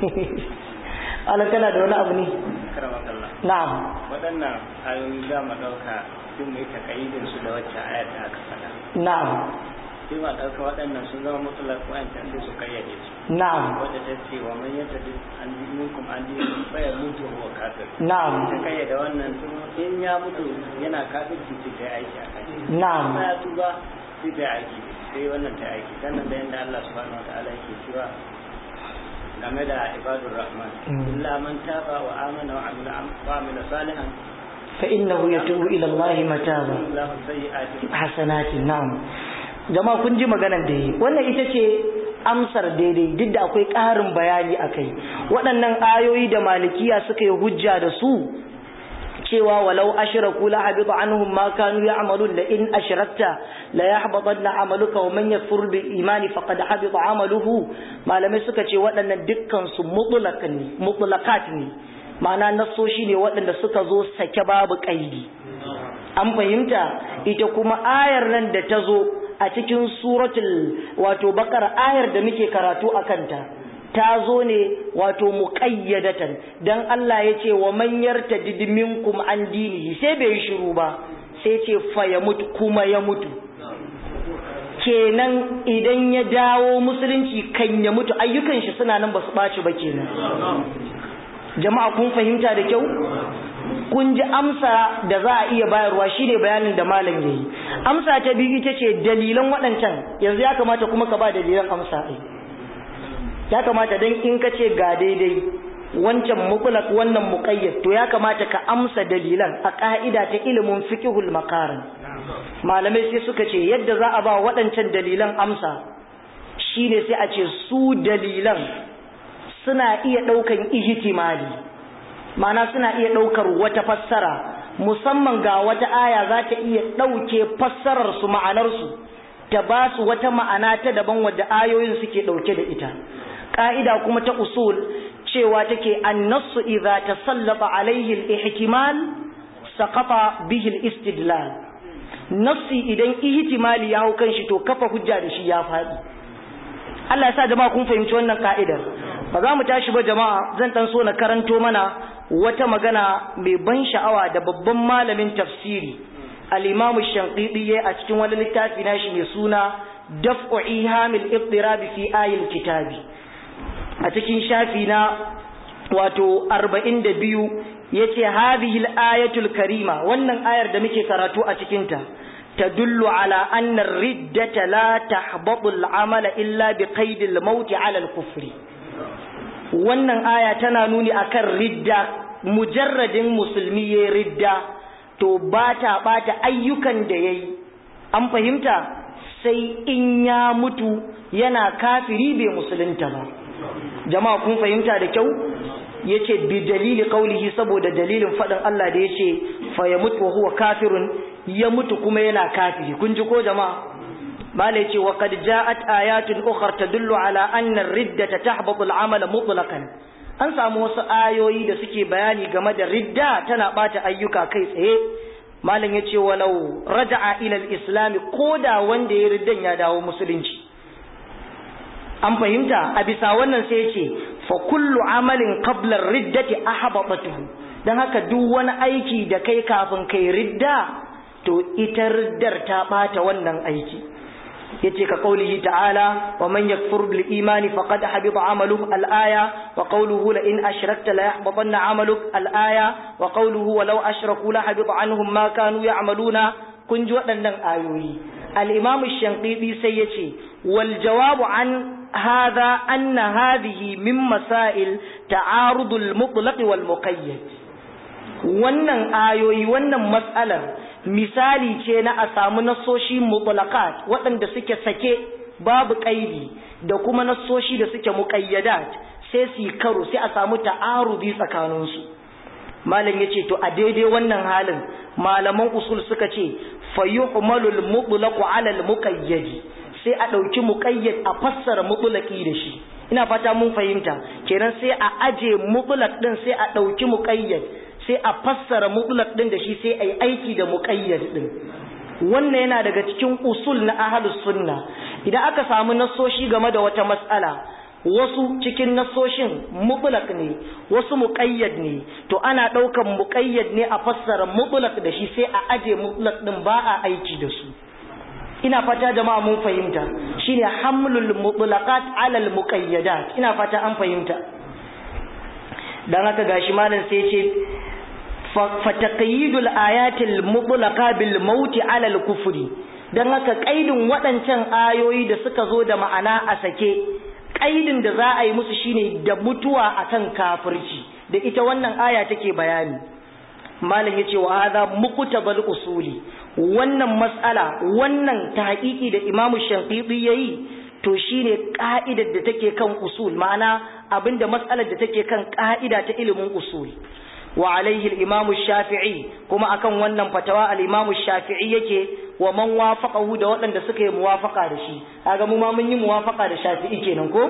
Allah kana da wani abu ne na'am waɗannan ayoyi za mu ɗauka sun mai takaidin su da wacce ayar da aka faɗa na'am sai ma ɗauka waɗannan sun zama mutlaq wa'ancan sai su kayyade su na'am wadda ta ce wa man yata an minkum an dinin fa ya mutu huwa kafir na'am ta kayyade wannan tun in ya mutu yana kafirci sai ta yi aiki a kai na'am ya tuba sai ta yi aiki sai wannan ta yi aiki sannan da yanda Allah subhanahu wa ta'ala yake cewa game da ibadur rahman illa man taba wa amana wa amila wa amila salihan fa innahu yatubu ila Allah mataba lahu sayyi'ati hasanatin na'am jama'a kun ji maganar da yi wannan ita ce amsar daidai duk da akwai ƙarin bayani akai waɗannan ayoyi da malikiya suka yi hujja da su cewa walau ashraku la habita anhum ma kanu ya'malun la in ashrakta la yahbatanna amaluka wa man yakfur bil imani faqad habita amaluhu malamai suka ce waɗannan dukkan su mutlaq ne mutlaqat ne ma'ana nassoshi ne waɗanda suka zo sake babu kaidi an fahimta ita kuma ayar nan da ta zo a cikin suratul wato bakar ayar da muke karatu a kanta ta zo ne wato muqayyadatan dan Allah ya ce wa man yartadid minkum an dinihi sai bai shiru ba sai ce fa ya mutu kuma ya mutu kenan idan ya dawo musulunci kan ya mutu ayyukan shi suna nan basu ɓaci ba kenan jama'a kun fahimta da kyau kun ji amsa da za a iya bayarwa shine bayanin da malam yayi amsa ta biyu ita ce dalilan waɗancan yanzu ya kamata kuma ka ba dalilan amsa ai ya kamata dan in ka ce ga daidai wancan mutlaq wannan muqayyad to ya kamata ka amsa dalilan a ka'ida ta ilimin fiqhul maqarin malamai sai suka ce yadda za a ba waɗancan dalilan amsa shine sai a ce su dalilan suna iya ɗaukan ihtimali ma'ana suna iya ɗaukar wata fassara musamman ga wata aya za ta iya ɗauke fassarar su ma'anar su ta ba su wata ma'ana ta daban wadda ayoyin suke ɗauke da ita ƙa'ida kuma ta usul cewa take annasu idza tasallaba alaihi al-ihtimal saqata bihi al-istidlal nafsi idan ihtimali ya hau kanshi to kafa hujja da shi ya faɗi Allah ya sa jama'a kun fahimci wannan ka'idar ba za mu tashi ba jama'a zan dan so na karanto mana wata magana mai ban sha'awa da babban malamin tafsiri al-Imam Shanqidi a cikin wani littafi nashi mai suna Daf'u Ihamil Iqtirab fi Ayil Kitabi a cikin shafi na wato 42 yace hadhihi al-ayatul karima wannan ayar da muke karatu a cikin ta tadullu ala anna ar-riddata la tahbatu al-amala illa bi qaid al-maut ala al-kufri wannan aya tana nuni akan ridda mujarradin musulmi ya ridda to bata bata ayyukan da yayi an fahimta sai in ya mutu yana kafiri bai musulunta ba jama'a kun fahimta da kyau yace bi dalili qaulihi saboda dalilin fadin Allah da yace fa yamut wa huwa kafirun ya mutu kuma yana kafiri kun ji ko jama'a mala yace wa qad ja'at ayatun ukhra tadullu ala anna ar-riddata tahbatu al-amala mutlaqan an samu wasu ayoyi da suke bayani game da ridda tana bata ayyuka kai tsaye malam yace walau raja'a ila al-islam koda wanda ya riddan ya dawo musulunci an fahimta a bisa wannan sai yace fa kullu amalin qabla riddati ahbabatuhu dan haka duk wani aiki da kai kafin kai ridda to ita riddar ta bata wannan aiki yace ka qaulihi ta'ala wa man yakfur bil imani faqad habita amaluhu al aya wa qawluhu la in ashrakta la yahbatanna amaluk al aya wa qawluhu walau ashraku la habita anhum ma kanu ya'maluna kun ji waɗannan ayoyi al imam shanqidi sai yace wal jawabu an هذا أن هذه من مسائل تعارض المطلق والمقيد wannan ayoyi wannan matsalar misali ce na a samu nasoshi mutlaqat waɗanda suke sake babu ƙaidi da kuma nasoshi da suke muqayyadat sai su karo sai a samu ta'arudi tsakaninsu malam yace to a daidai wannan halin malaman usul suka ce fayuhmalul mutlaqu ala al muqayyadi sai a ɗauki muƙayyad a fassara mutulaki da shi ina fata mun fahimta kenan sai a aje mutulak ɗin sai a ɗauki muƙayyad sai a fassara mutulak ɗin da shi sai a yi aiki da muƙayyad ɗin wannan yana daga cikin usul na ahalus sunna idan aka samu nassoshi game da wata matsala wasu cikin nassoshin mutulak ne wasu muƙayyad ne to ana ɗaukan muƙayyad ne a fassara mutulak da shi sai a aje mutulak ɗin ba a aiki da su ina fata jama'a mun fahimta shine hamlul mutlaqat ala al muqayyadat ina fata an fahimta dan haka gashi malam sai yace fa taqyidul ayatil mutlaqa bil maut ala al kufri dan haka kaidin waɗancan ayoyi da suka zo da ma'ana a sake kaidin da za a yi musu shine da mutuwa akan kafirci da ita wannan aya take bayani malam yace wa hadha muqtabal usuli wannan mas'ala wannan tahqiqi da Imam Shafi'i yayi to shine ka'idar da take kan usul ma'ana abinda mas'alar da take kan ka'ida ta ilimin usul wa alaihi al-Imam Shafi'i kuma akan wannan fatawa al-Imam Shafi'i yake wa man wafaqahu da waɗanda suka yi muwafaqa da shi kaga mu ma mun yi muwafaqa da Shafi'i kenan ko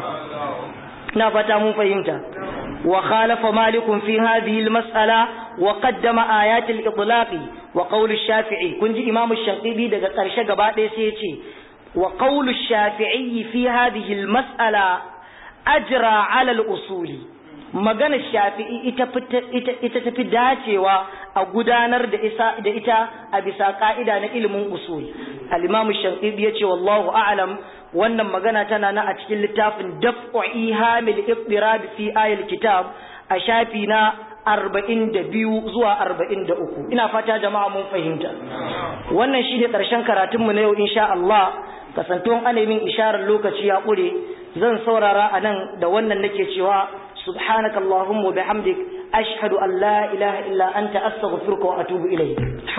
na fata mun fahimta وخالف مالك في هذه المسألة وقدم آيات الإطلاق وقول الشافعي كنت إمام الشنقيبي دقى قرشة قبات سيتي وقول الشافعي في هذه المسألة أجرى على الأصول magana shafi'i ita tafi dacewa a gudanar da ita a bisa ka'ida na ilimin usul al-imam shafi'i ya ce wallahu a'lam wannan magana tana na a cikin littafin daf'u ihamil iqtirab fi ayil kitab a shafi na arba'in da biyu zuwa arba'in da uku ina fata jama'a mun fahimta wannan shi ne ƙarshen karatunmu na yau insha Allah kasantuwan ana min isharar lokaci ya ƙure zan saurara a nan da wannan nake cewa subhanakallahumma wa bihamdik ashhadu an la ilaha illa anta astaghfiruka wa atubu ilayk